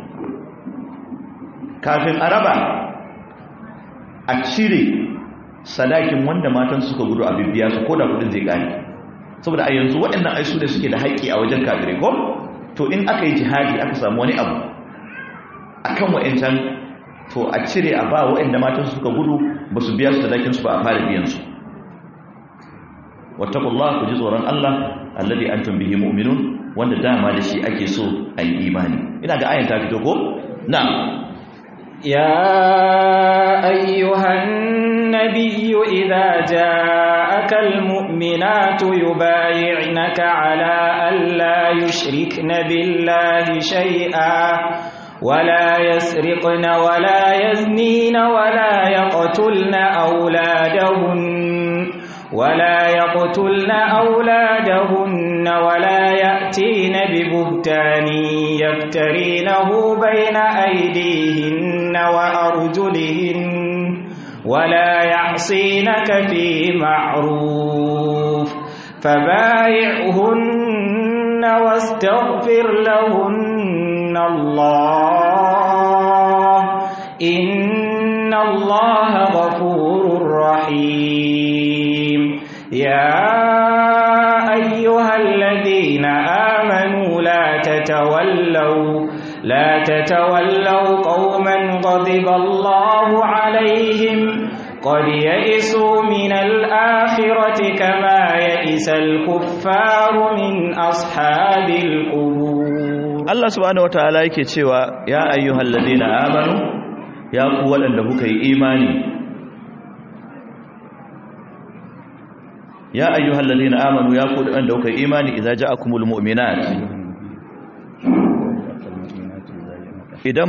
kafin a raba a cire sadakin wanda matan suka gudu a bibbiya su ko da kuɗin zai gane saboda a yanzu waɗannan ai su ne suke da haƙƙi a wajen kafirai ko to in aka yi jihadi aka samu wani abu akan wa'ancan to a cire a ba wa'anda matan suka gudu ba su biya su sadakin su ba a fara biyan su wattaqullah ku ji tsoron Allah alladhi antum bihi mu'minun wanda dama da shi ake so a yi imani ina ga ayan ta fito ko na'am يا أيها النبي إذا جاءك المؤمنات يبايعنك على ألا يشركن بالله شيئا ولا يسرقن ولا يزنين ولا يقتلن أولادهن ولا يقتلن أولادهن ولا يأتين ببهتان يفترينه بين أيديهن وأرجلهن ولا يعصينك في معروف فبايعهن واستغفر لهن الله إن الله غفور رحيم يا أيها الذين آمنوا لا تتولوا لا تتولوا قوما غضب الله عليهم قد يئسوا من الآخرة كما يئس الكفار من أصحاب القبور Allah subhanahu wataala yake cewa ya ayyuhal ladina amanu ya ku waɗanda kuka yi imani ya ayyuhal ladina amanu ya ku waɗanda kuka yi imani idza ja'akumul mu'minat idan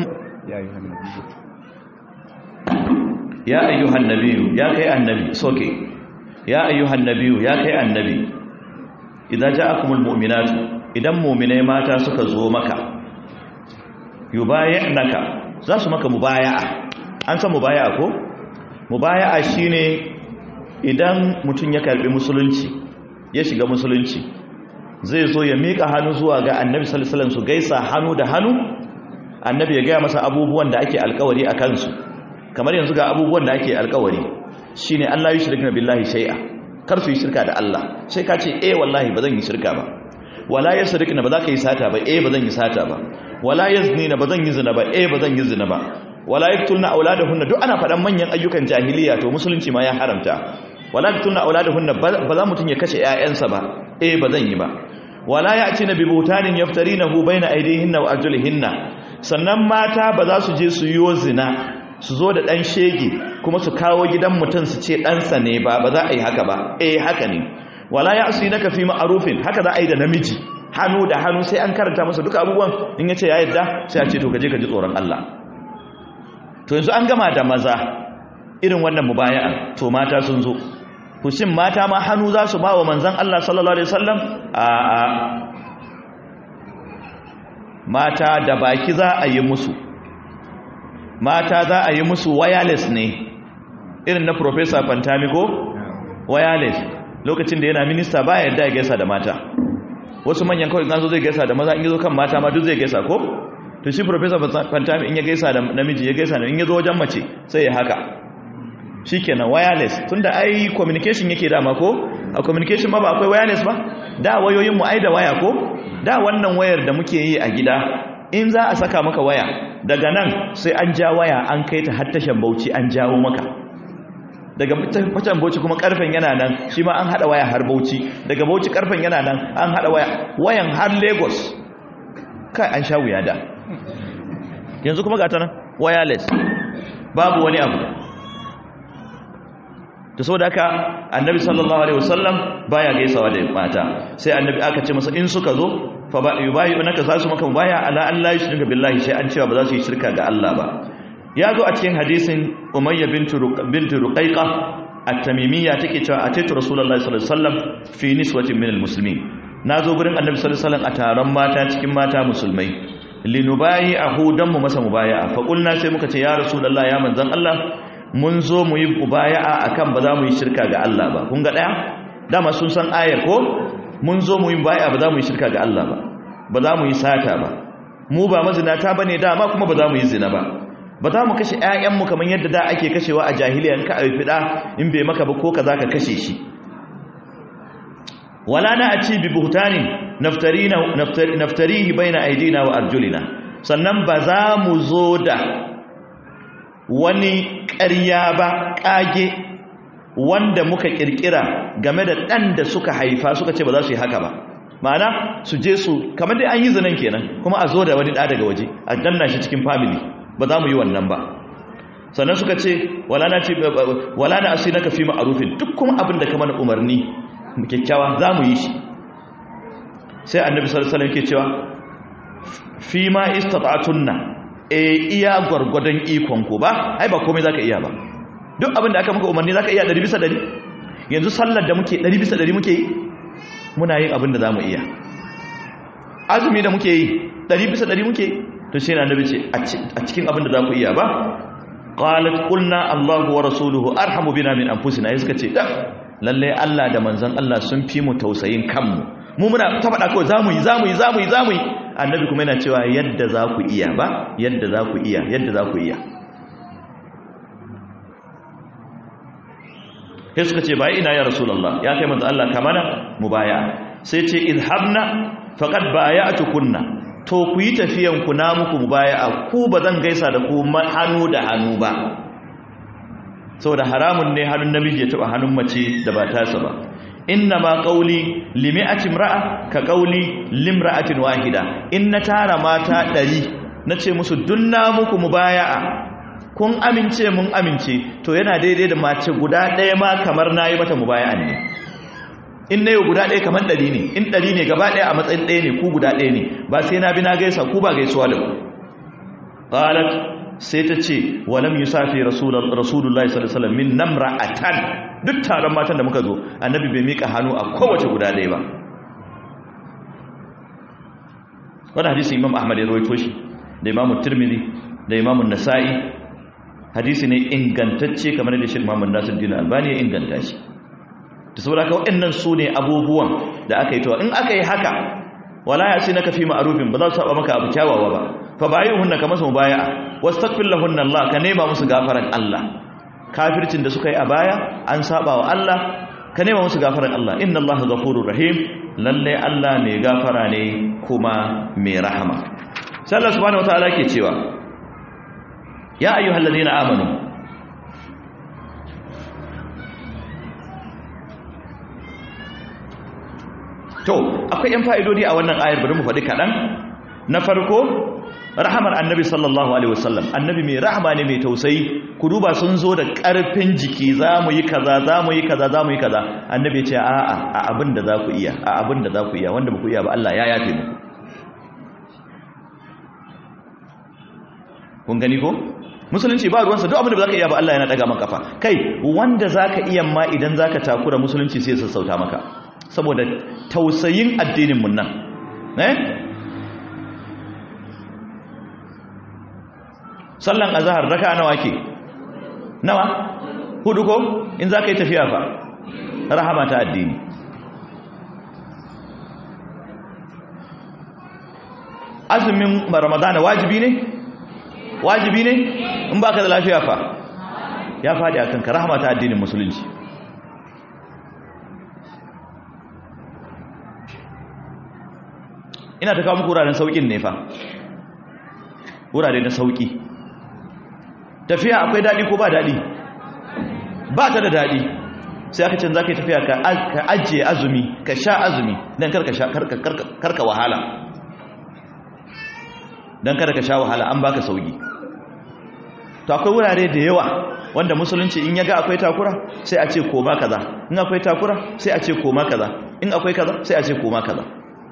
ya ayyuhan nabiyyu ya kai annabi soke ya ayyuhan nabiyyu ya kai annabi idza ja'akumul mu'minat idan mu'minai mata suka zo maka yubayyinaka za su maka mubaya'a an san mubaya'a ko mubaya'a shine idan mutum ya karbi musulunci ya shiga musulunci zai zo ya mika hannu zuwa ga annabi sallallahu alaihi wasallam su gaisa hannu da hannu annabi ya gaya masa abubuwan da ake alkawari a kansu kamar yanzu ga abubuwan da ake alkawari shine Allah yi shirka billahi shay'a kar su yi shirka da Allah sai ka ce eh wallahi ba zan yi shirka ba wala yasrikna ba za ka yi sata ba eh ba zan yi sata ba wala yaznina ba zan yi zina ba eh ba zan yi zina ba wala yaktulna auladahunna duk ana faɗan manyan ayyukan jahiliya to musulunci ma ya haramta wala yaktulna auladahunna ba za mutun ya kashe ƴaƴansa ba eh ba zan yi ba wala ya'tina bi butanin yaftarinahu baina aydihinna wa arjulihinna sannan mata ba za su je su yi zina su zo da ɗan shege kuma su kawo gidan mutum su ce ɗansa ne ba ba za a yi haka ba eh haka ne wala ya asu naka fi ma'arufin haka za a yi da namiji hannu da hannu sai an karanta masa duka abubuwan in ya ce ya yadda sai a ce to gaje ka ji tsoron Allah to yanzu an gama da maza irin wannan mubaya'a to mata sun zo kushin mata ma hannu za su ba wa manzan Allah sallallahu alaihi wasallam a mata da baki za a yi musu mata za a yi musu wireless ne irin na professor Fantamigo wireless lokacin da yana minista ba yadda ya gaisa da mata wasu manyan kawai ganzo zai gaisa da maza in yazo kan mata ma duk zai gaisa ko to shi professor Fantami in ya gaisa da namiji ya gaisa da in yazo wajen mace sai ya haka shikenan wireless tunda ai communication yake dama ko a communication ma ba akwai wireless ba da wayoyin mu ai da waya ko da wannan wayar da muke yi a gida in za a saka maka waya daga nan sai an ja waya an kai ta har tashan bauchi an jawo maka daga tashan bauchi kuma karfen yana nan shi ma an hada waya har bauchi daga bauchi karfen yana nan an hada waya wayan har lagos kai an sha wuya da yanzu kuma gata nan wireless babu wani abu da saboda haka annabi sallallahu alaihi wasallam baya gaisawa da mata sai annabi aka ce masa in suka zo fa ba yubayi naka za su maka baya ala Allah yushrika billahi sai an cewa ba za su yi shirka ga Allah ba ya zo a cikin hadisin umayya bintu bintu ruqayqa at-tamimiyya take cewa ataitu rasulullahi sallallahu alaihi wasallam fi niswatin min al-muslimin nazo gurin annabi sallallahu alaihi wasallam a taron mata cikin mata musulmai linubayi ahu dan mu masa mubaya'a fa qulna sai muka ce ya rasulullahi ya manzon Allah mun zo mu yi mubaya'a akan ba za mu yi shirka ga Allah ba kun ga daya dama sun san ayar ko mun zo mu yi mubaya'a ba za mu yi shirka ga Allah ba ba za mu yi sata ba mu ba mazinata bane dama kuma ba za mu yi zina ba ba za mu kashe ƴaƴanmu kamar yadda da ake kashewa a jahiliya in ka aifi da in bai maka ba ko ka za ka kashe shi wala na a ci bi buhtanin naftarihi baina aidina wa arjulina sannan ba za mu zo da wani ƙarya ba ƙage wanda muka ƙirƙira game da ɗan da suka haifa suka ce ba za su yi haka ba ma'ana su je su kamar dai an yi zinan kenan kuma a zo da wani ɗa daga waje a danna shi cikin family ba za mu yi wannan ba sannan suka ce wala na ce wala na asinaka fi ma'rufin duk kuma abin da ka mana umarni kyakkyawa za mu yi shi sai annabi sallallahu alaihi wasallam yake cewa fi ma istata'tunna e iya gwargwadon ikon ku ba ai ba komai zaka iya ba duk abin da aka maka umarni zaka iya 100 bisa 100 yanzu sallar da muke 100 bisa 100 muke yi muna yin abin da zamu iya azumi da muke yi 100 bisa 100 muke yi to shi na nabi ce a cikin abin da za ku iya ba qalat qulna Allahu wa rasuluhu arhamu bina min anfusina ai suka ce da lalle Allah da manzon Allah sun fi mu tausayin kanmu mu muna ta faɗa kawai zamu yi zamu yi zamu yi zamu yi annabi kuma yana cewa yadda za ku iya ba yadda za ku iya yadda za ku iya sai suka ce bai ina ya rasulullah ya kai manzo Allah kamana mubaya sai ce idhabna faqad baya'tukunna to ku yi tafiyan ku na muku mubaya'a ku ba zan gaisa da ku hannu da hannu ba saboda haramun ne hannun namiji ya taba hannun mace da ba tasa ba inna ma qawli limi'ati imra'a ka qawli limra'atin wahida in na tara mata 100 nace musu dunna muku mubaya'a kun amince mun amince to yana daidai da mace guda ɗaya ma kamar nayi mata mubaya'an ne in nayi guda ɗaya kamar 100 ne in 100 ne gaba ɗaya a matsayin ɗaya ne ku guda ɗaya ne ba sai na bi na gaisa ku ba gaisuwa da ku qalat sai ta ce walam yusafi rasulullahi sallallahu alaihi wasallam min namra'atan duk taron matan da muka zo annabi bai mika hannu a kowace guda ɗaya ba wannan hadisi imam ahmad ya rawaito shi da imam tirmidhi da imam nasa'i hadisi ne ingantacce kamar da shi imam nasiruddin albani ya inganta shi to saboda haka waɗannan su ne abubuwan da aka yi to in aka yi haka wala ya ce naka fi ma'rufin ba za su saba maka abu kyawawa ba fa bayyuhunna kamar su mubaya'a wastaghfir lahunna Allah ka nema musu gafaran Allah kafircin da suka yi a baya an saba wa Allah ka nema musu gafaran Allah inna Allah ghafurur rahim lalle Allah mai gafara ne kuma mai rahama sai Allah subhanahu wataala ke cewa ya ayyuhalladhina amanu to akwai yan fa'idodi a wannan ayar bari mu faɗi kaɗan na farko rahamar annabi sallallahu alaihi wasallam annabi mai rahama ne mai tausayi ku duba sun zo da ƙarfin jiki za mu yi kaza za mu yi kaza za mu yi kaza annabi ce a'a a abin da za ku iya a abin da za ku iya wanda ba ku iya ba Allah ya yafe muku kun gani ko musulunci ba ruwansa duk abin da ba za ka iya ba Allah yana daga maka kafa kai wanda za ka iya ma idan za ka takura musulunci sai sassauta maka saboda tausayin addinin mun nan eh sallan azhar raka nawa ke nawa hudu ko in za ka yi tafiya fa rahama ta addini azumin ramadana wajibi ne wajibi ne in baka da lafiya fa ya faɗi a kanka rahama ta addinin musulunci ina ta kawo muku wuraren sauƙin ne fa wurare na sauƙi tafiya akwai daɗi ko ba daɗi ba ta da daɗi sai aka can za ka yi tafiya ka ajiye azumi ka sha azumi don karka wahala don kada ka sha wahala an baka sauƙi to akwai wurare da yawa wanda musulunci in ya ga akwai takura sai a ce koma kaza in akwai takura sai a ce koma kaza in akwai kaza sai a ce koma kaza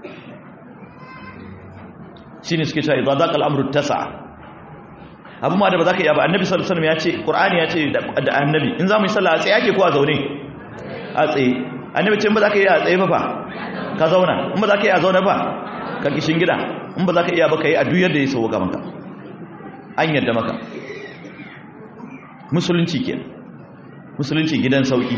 shine suke cewa idza daqa al-amru tasa'a abu ma da ba za ka iya ba annabi sallallahu alaihi wasallam ya ce qur'ani ya ce da annabi in za mu yi sallah a tsaye ake ko a zaune a tsaye annabi ce in ba za ka iya a tsaye ba fa ka zauna in ba za ka iya a zaune ba ka kishin gida in ba za ka iya ba ka yi a duk yadda ya sauka maka an yadda maka musulunci ke musulunci gidan sauki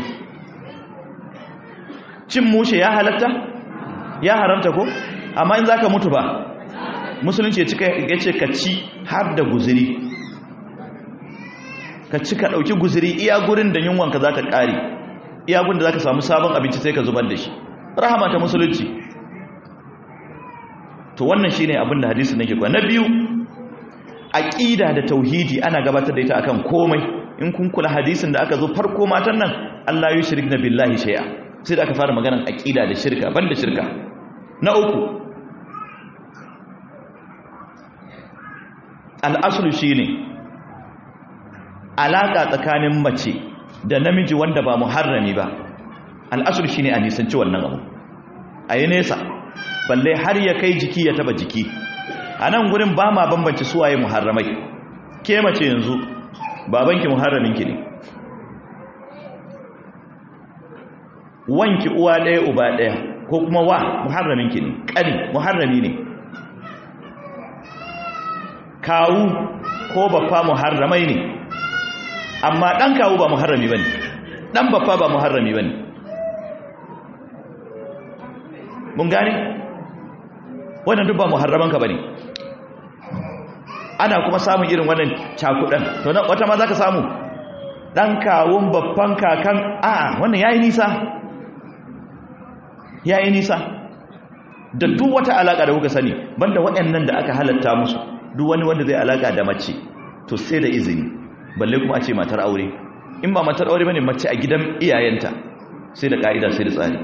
cin mushe ya halatta ya haramta ko amma in za ka mutu ba musulunci ya ce ka ci har da guziri ka ci ka ɗauki guziri iya gurin da yunwanka za ka ƙari iya gurin da za ka samu sabon abinci sai ka zubar da shi rahama ta musulunci to wannan shi ne abin da hadisi nake kwa na biyu aƙida da tauhidi ana gabatar da ita akan komai in kun kula hadisin da aka zo farko matan nan Allah yi shirik na billahi shay'a sai da aka fara maganar aƙida da shirka banda shirka na uku al'asulu shi ne alaka tsakanin mace da namiji wanda ba muharrami ba al'asul shine a nisanci wannan abu a yi nesa balle har ya kai jiki ya taba jiki a nan gurin ba ma bambanci suwaye muharramai ke mace yanzu babanki muharraminki ne wanki uwa ɗaya uba ɗaya ko kuma wa muharraminki ne ƙani muharrami ne kawu ko baffa muharramai ne amma ɗan kawu ba muharrami ba ne ɗan baffa ba muharrami ba ne mun gane wannan duk ba muharramanka ba ne ana kuma samun irin wannan cakudan to wata ma za ka samu ɗan kawun babban kakan a wannan ya yi nisa ya yi nisa da duk wata alaƙa da kuka sani banda waɗannan da aka halatta musu duk wani wanda zai alaƙa da mace to sai da izini balle kuma a ce matar aure in ba matar aure bane mace a gidan iyayenta sai da ƙa'ida sai da tsari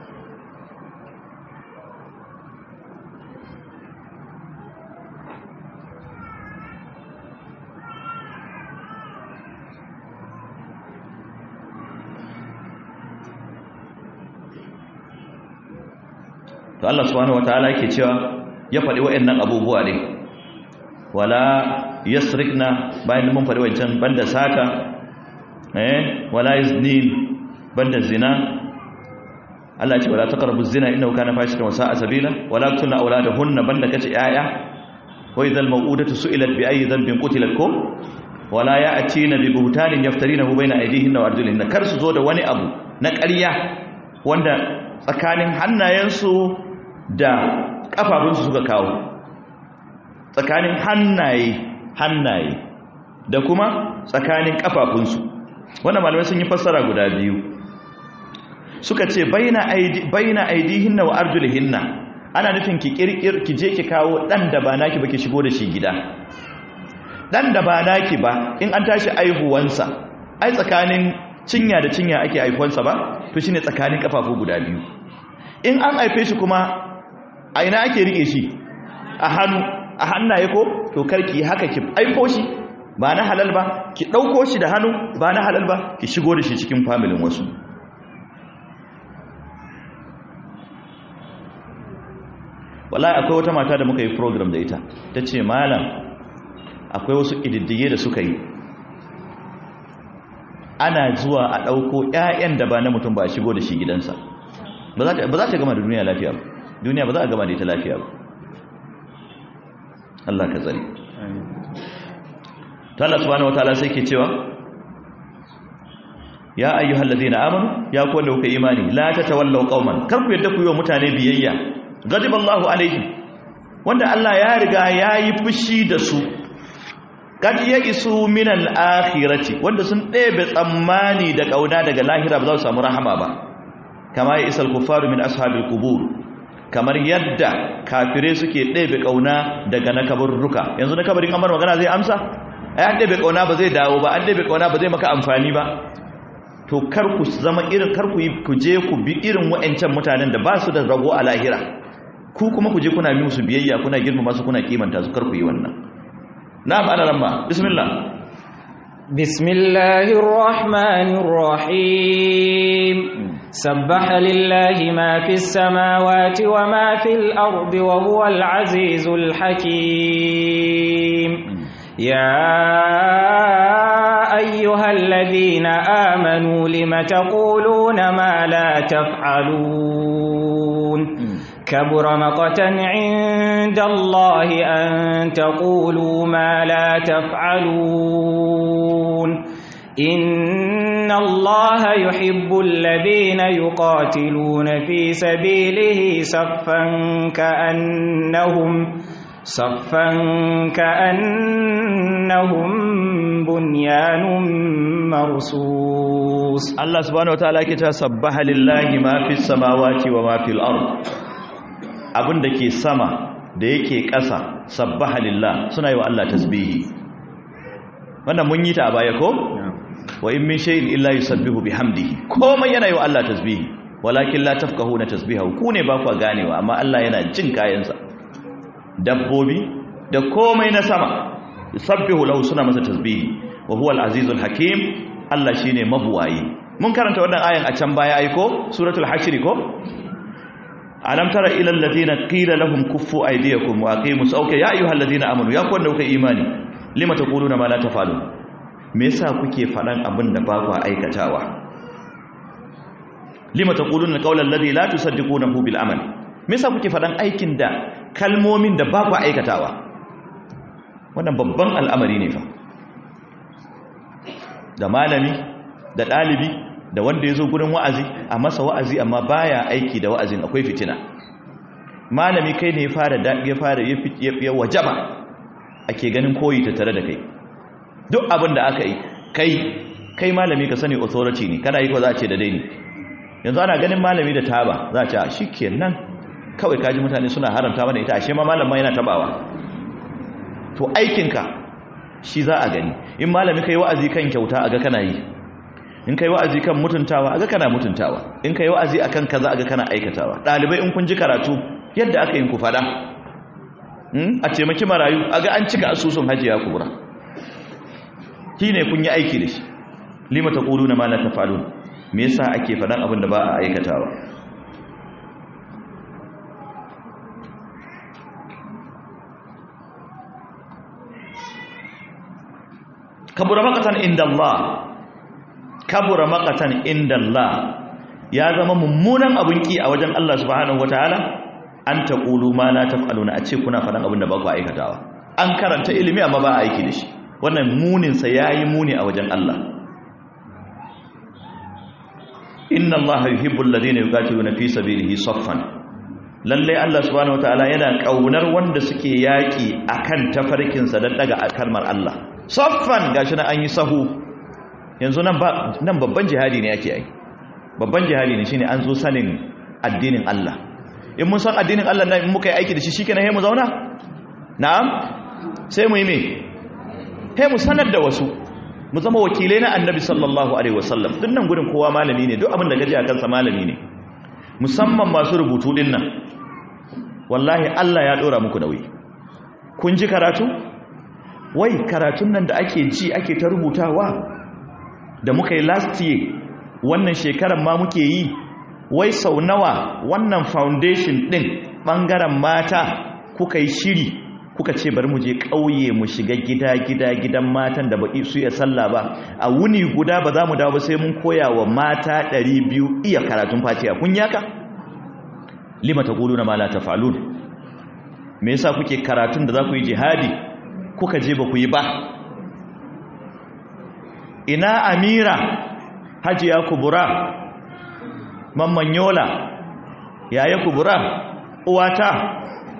to Allah subhanahu wataala yake cewa ya faɗi waɗannan abubuwa ne wala yasrikna bayan mun faɗi wancan banda saka eh wala yazni banda zina Allah ya ce wala taqrabu zina innahu kana fahishatan wa sa'a sabila wala tunna auladahunna banda kace yaya wa idhal maw'udatu su'ilat bi ayyi dhanbin qutilat ko wala ya'tina bi buhtanin yaftarinahu bayna aydihinna wa arjulihinna kar su zo da wani abu na ƙarya wanda tsakanin hannayensu da kafafunsu suka kawo tsakanin hannaye hannaye da kuma tsakanin kafafunsu wannan malamai sun yi fassara guda biyu suka ce baina aidi baina aidihinna wa arjulihinna ana nufin ki kirkir ki je ki kawo dan da ba naki ba ki shigo da shi gida dan da ba naki ba in an tashi aihuwansa ai tsakanin cinya da cinya ake aihuwansa ba to shine tsakanin kafafu guda biyu in an haife shi kuma a ina ake rike shi a hannu a hannaye ko to karki haka ki aiko shi ba na halal ba ki ɗauko shi da hannu ba na halal ba ki shigo da shi cikin familin wasu wallahi akwai wata mata da muka yi program da ita ta ce malam akwai wasu ƙididdige da suka yi ana zuwa a ɗauko 'ya'yan da ba na mutum ba a shigo da shi gidansa ba za ta gama da duniya lafiya ba duniya ba za a gama da ita lafiya ba Allah ka tsari ta Allah subhanahu wataala sai ke cewa ya ayyuhal ladina amanu ya ku wanda kuka imani la tatawallaw qauman kar ku yadda ku yi wa mutane biyayya ghadiballahu alaihim wanda Allah ya riga yayi fushi da su kad ya isu min al-akhirati wanda sun ɗebe tsammani da kauna daga lahira ba za su samu rahama ba kama ya isal kufaru min ashabil qubur kamar yadda kafire suke ɗebe kauna daga na kabarruka yanzu na kabarin amar magana zai amsa ai an ɗebe kauna ba zai dawo ba an ɗebe kauna ba zai maka amfani ba to kar ku zama irin kar ku yi ku je ku bi irin wa'ancan mutanen da ba su da rago a lahira ku kuma ku je kuna bi musu biyayya kuna girmama su kuna kimanta su kar ku yi wannan na'am ana ramma bismillah bismillahir rahmanir rahim سبح لله ما في السماوات وما في الأرض وهو العزيز الحكيم يا أيها الذين آمنوا لم تقولون ما لا تفعلون كبر مقتا عند الله أن تقولوا ما لا تفعلون إن الله يحب الذين يقاتلون في سبيله صفا كأنهم صفا كأنهم بنيان مرصوص الله سبحانه وتعالى كتا سبح لله ما في السماوات وما في الأرض abin da ke sama da yake ƙasa sabbaha lillah suna yi wa Allah tasbihi wannan mun yi ta a baya ko wa in min shay'in illa yusabbihu bihamdihi komai yana yi wa Allah tasbihi walakin la tafqahuna tasbihahu ku ne ba ku ganewa amma Allah yana jin kayansa dabbobi da komai na sama yusabbihu lahu suna masa tasbihi wa huwa al-azizul hakim Allah shine mabuwayi mun karanta wannan ayan a can baya aiko suratul hashr ko alam tara ila alladhina qila lahum kuffu aydiyakum wa aqimus okay ya ayyuhal ladina amanu ya kwanda kuka imani lima taquluna ma la tafalun me yasa kuke fadan abin da ba ku aikatawa lima taquluna qawlan alladhi la tusaddiqunahu bil amal me yasa kuke fadan aikin da kalmomin da ba ku aikatawa wannan babban al'amari ne fa da malami da dalibi da wanda ya zo gurin wa'azi a masa wa'azi amma baya aiki da wa'azin akwai fitina malami kai ne ya fara ya fara ya wajaba ake ganin koyi ta tare da kai duk abin da aka yi kai kai malami ka sani authority ne kana yi ko za a ce da dai ne yanzu ana ganin malami da taba za a ce a shi kenan kawai kaji mutane suna haramta mana ita ashe ma malam ma yana tabawa to aikinka shi za a gani in malami kai wa'azi kan kyauta aga kana yi in kai wa'azi kan mutuntawa aga kana mutuntawa in kai wa'azi akan kaza aga kana aikatawa dalibai in kun ji karatu yadda aka yin ku fada a taimaki marayu aga an cika asusun hajiya kubra shine kun yi aiki da shi lima taquluna ma la tafalun me yasa ake fadan abin da ba a aikatawa kabura maqatan inda Allah kabura maqatan inda Allah ya zama mummunan abun ki a wajen Allah subhanahu wataala an taqulu ma la taf'aluna a ce kuna faɗan abin da ba ku aikatawa an karanta ilimi amma ba a aiki da shi wannan munin sa yayi muni a wajen Allah inna Allah yuhibbul ladina yuqatiluna fi sabilihi saffan lalle Allah subhanahu wataala yana kaunar wanda suke yaki akan tafarkin sa dan daga kalmar Allah saffan gashi na an yi sahu yanzu nan nan babban jihadi ne yake ai babban jihadi ne shine an zo sanin addinin Allah in mun san addinin Allah nan in muka yi aiki da shi shikenan sai mu zauna na'am sai mu yi me sai mu sanar da wasu mu zama wakilai na annabi sallallahu alaihi wasallam din nan gurin kowa malami ne duk abin da gaji a kansa malami ne musamman masu rubutu din nan wallahi Allah ya dora muku nauyi kun ji karatu wai karatun nan da ake ji ake ta rubutawa da muka yi last year wannan shekarar ma muke yi wai sau nawa wannan foundation din bangaren mata kuka yi shiri kuka ce bari mu je ƙauye mu shiga gida gida gidan matan da baki su iya sallah ba a wuni guda ba za mu dawo ba sai mun koya wa mata 200 iya karatun fatiha kun yaka lima taquluna ma la taf'alun me yasa kuke karatun da za ku yi jihadi kuka je ba ku yi ba ina amira hajiya kubura mamman yola yaya kubura uwata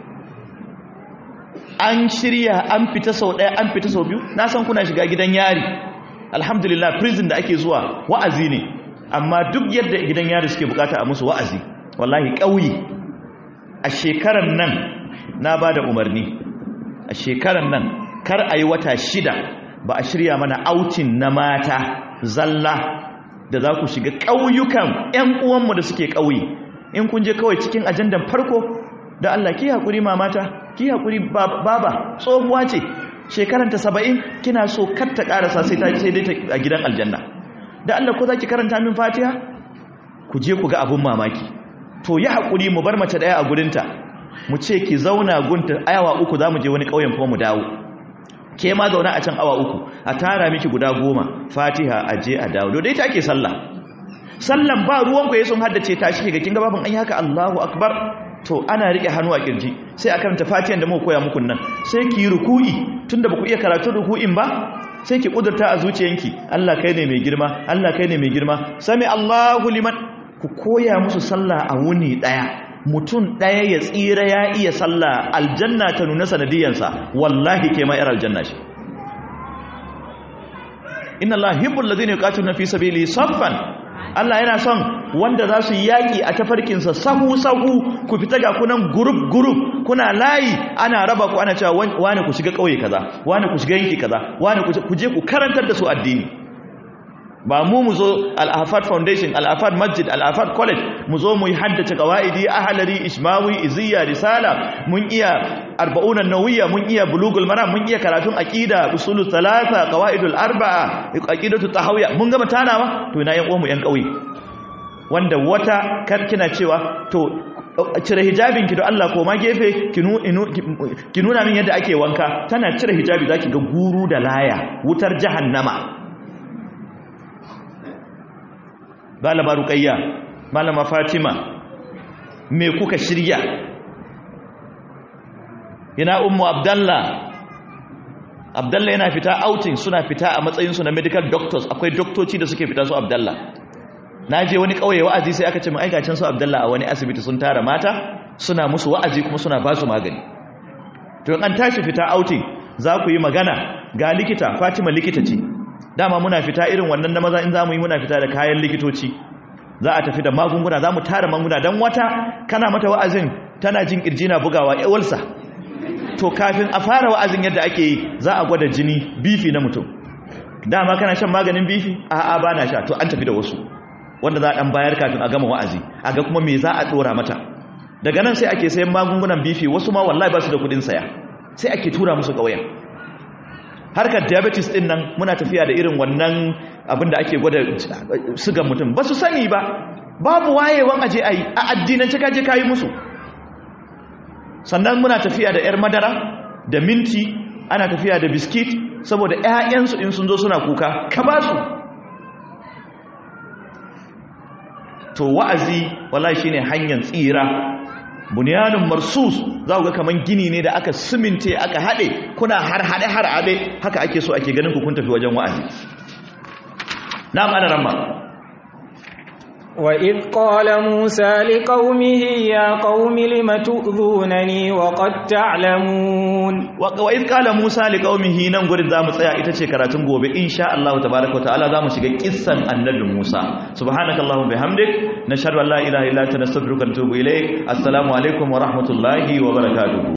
an shirya an fita sau ɗaya an fita sau biyu na san kuna shiga gidan yari alhamdulillah prison da ake zuwa wa'azi ne amma duk yadda gidan yari suke bukata a musu wa'azi wallahi ƙauye a shekarar nan na ba da umarni a shekarar nan kar a yi wata shida ba a shirya mana autin na mata zalla da za ku shiga ƙauyukan 'yan uwanmu da suke ƙauye in kun je kawai cikin ajandan farko da Allah ki haƙuri mamata ki haƙuri baba tsohuwa ce shekaranta saba'in kina so kar ta ƙarasa sai ta sai dai a gidan aljanna da Allah ko za ki karanta min fatiha ku je ku ga abun mamaki to yi haƙuri mu bar mace ɗaya a gurinta mu ce ki zauna gunta ayawa uku za mu je wani ƙauyen kuma mu dawo ke ma zauna a can awa uku a tara miki guda goma fatiha a je a dawo dai ta ake sallah sallan ba ruwan ku sun haddace ta shi ga kin ga babin an yi haka Allahu akbar to ana rike hannu a kirji sai a karanta fatihan da muka koya muku nan sai ki yi ruku'i tunda ba ku iya karatun ruku'in ba sai ki kudurta a zuciyanki Allah kai ne mai girma Allah kai ne mai girma sami Allahu liman ku koya musu sallah a wuni daya mutum daya ya tsira ya iya sallah aljanna ta nuna sanadiyansa wallahi ke ma yar aljanna shi inna Allah hibbul ladina yuqatiluna fi sabilihi saffan Allah yana son wanda za su yaƙi a tafarkinsa sahu-sahu ku fita ga kunan gurup-gurup kuna layi ana raba ku ana cewa wani ku shiga ƙauye kaza wani ku shiga yanki kaza wani ku je ku karantar da su addini ba mu mu zo al-afad foundation al-afad masjid al-afad college mu zo mu yi haddace qawaidi ahlari ishmawi iziya risala mun iya arba'unan nawiyya mun iya bulugul maram mun iya karatun aqida usulul thalatha qawaidul arba'a aqidatu tahawiyya mun gama tanawa to ina yan uwan mu yan kauye wanda wata kar kina cewa to cire hijabin ki da Allah ko ma gefe ki nuna min yadda ake wanka tana cire hijabi zaki ga guru da laya wutar jahannama malama ruqayya malama fatima me kuka shirya ina ummu abdallah abdallah yana fita outing suna fita a matsayin su na medical doctors akwai doktoci da suke fita su abdallah na je wani kauye wa'azi sai aka ce mai aikacin su abdallah a wani asibiti sun tara mata suna musu wa'azi kuma suna ba su magani to an tashi fita outing za ku yi magana ga likita fatima likita ce dama muna fita irin wannan na maza in za mu yi muna fita da kayan likitoci za a tafi da magunguna za mu tara magunguna don wata kana mata wa'azin tana jin kirji na bugawa yawalsa to kafin a fara wa'azin yadda ake yi za a gwada jini bifi na mutum dama kana shan maganin bifi a'a ba na sha to an tafi da wasu wanda za a ɗan bayar kafin a gama wa'azi a ga kuma me za a ɗora mata daga nan sai ake sayan magungunan bifi wasu ma wallahi ba su da kuɗin saya sai ake tura musu ƙauyen harkar diabetes ɗin nan muna tafiya da irin wannan abin da ake gwada sugan mutum ba su sani ba babu wayewan aje a yi a addinance kaje kayi musu sannan muna tafiya da 'yar madara da minti ana tafiya da biskit saboda 'ya'yansu in sun zo suna kuka ka ba su to wa'azi wallahi shine hanyar tsira bunyanun marsus za ku ga kaman gini ne da aka siminte aka haɗe kuna har haɗe har abe haka ake so ake ganin ku kun tafi wajen wa'azi na'am ana ramma وإذ قال موسى لقومه يا قوم لم تؤذونني وقد تعلمون وإذ قال موسى لقومه nan gurin zamu tsaya ita ce karatun gobe insha Allah tabaaraka wa ta'ala zamu shiga kissan annabi Musa subhanakallahumma bihamdik nashhadu an la ilaha illa anta nastaghfiruka wa natubu ilayk assalamu alaikum wa rahmatullahi wa barakatuh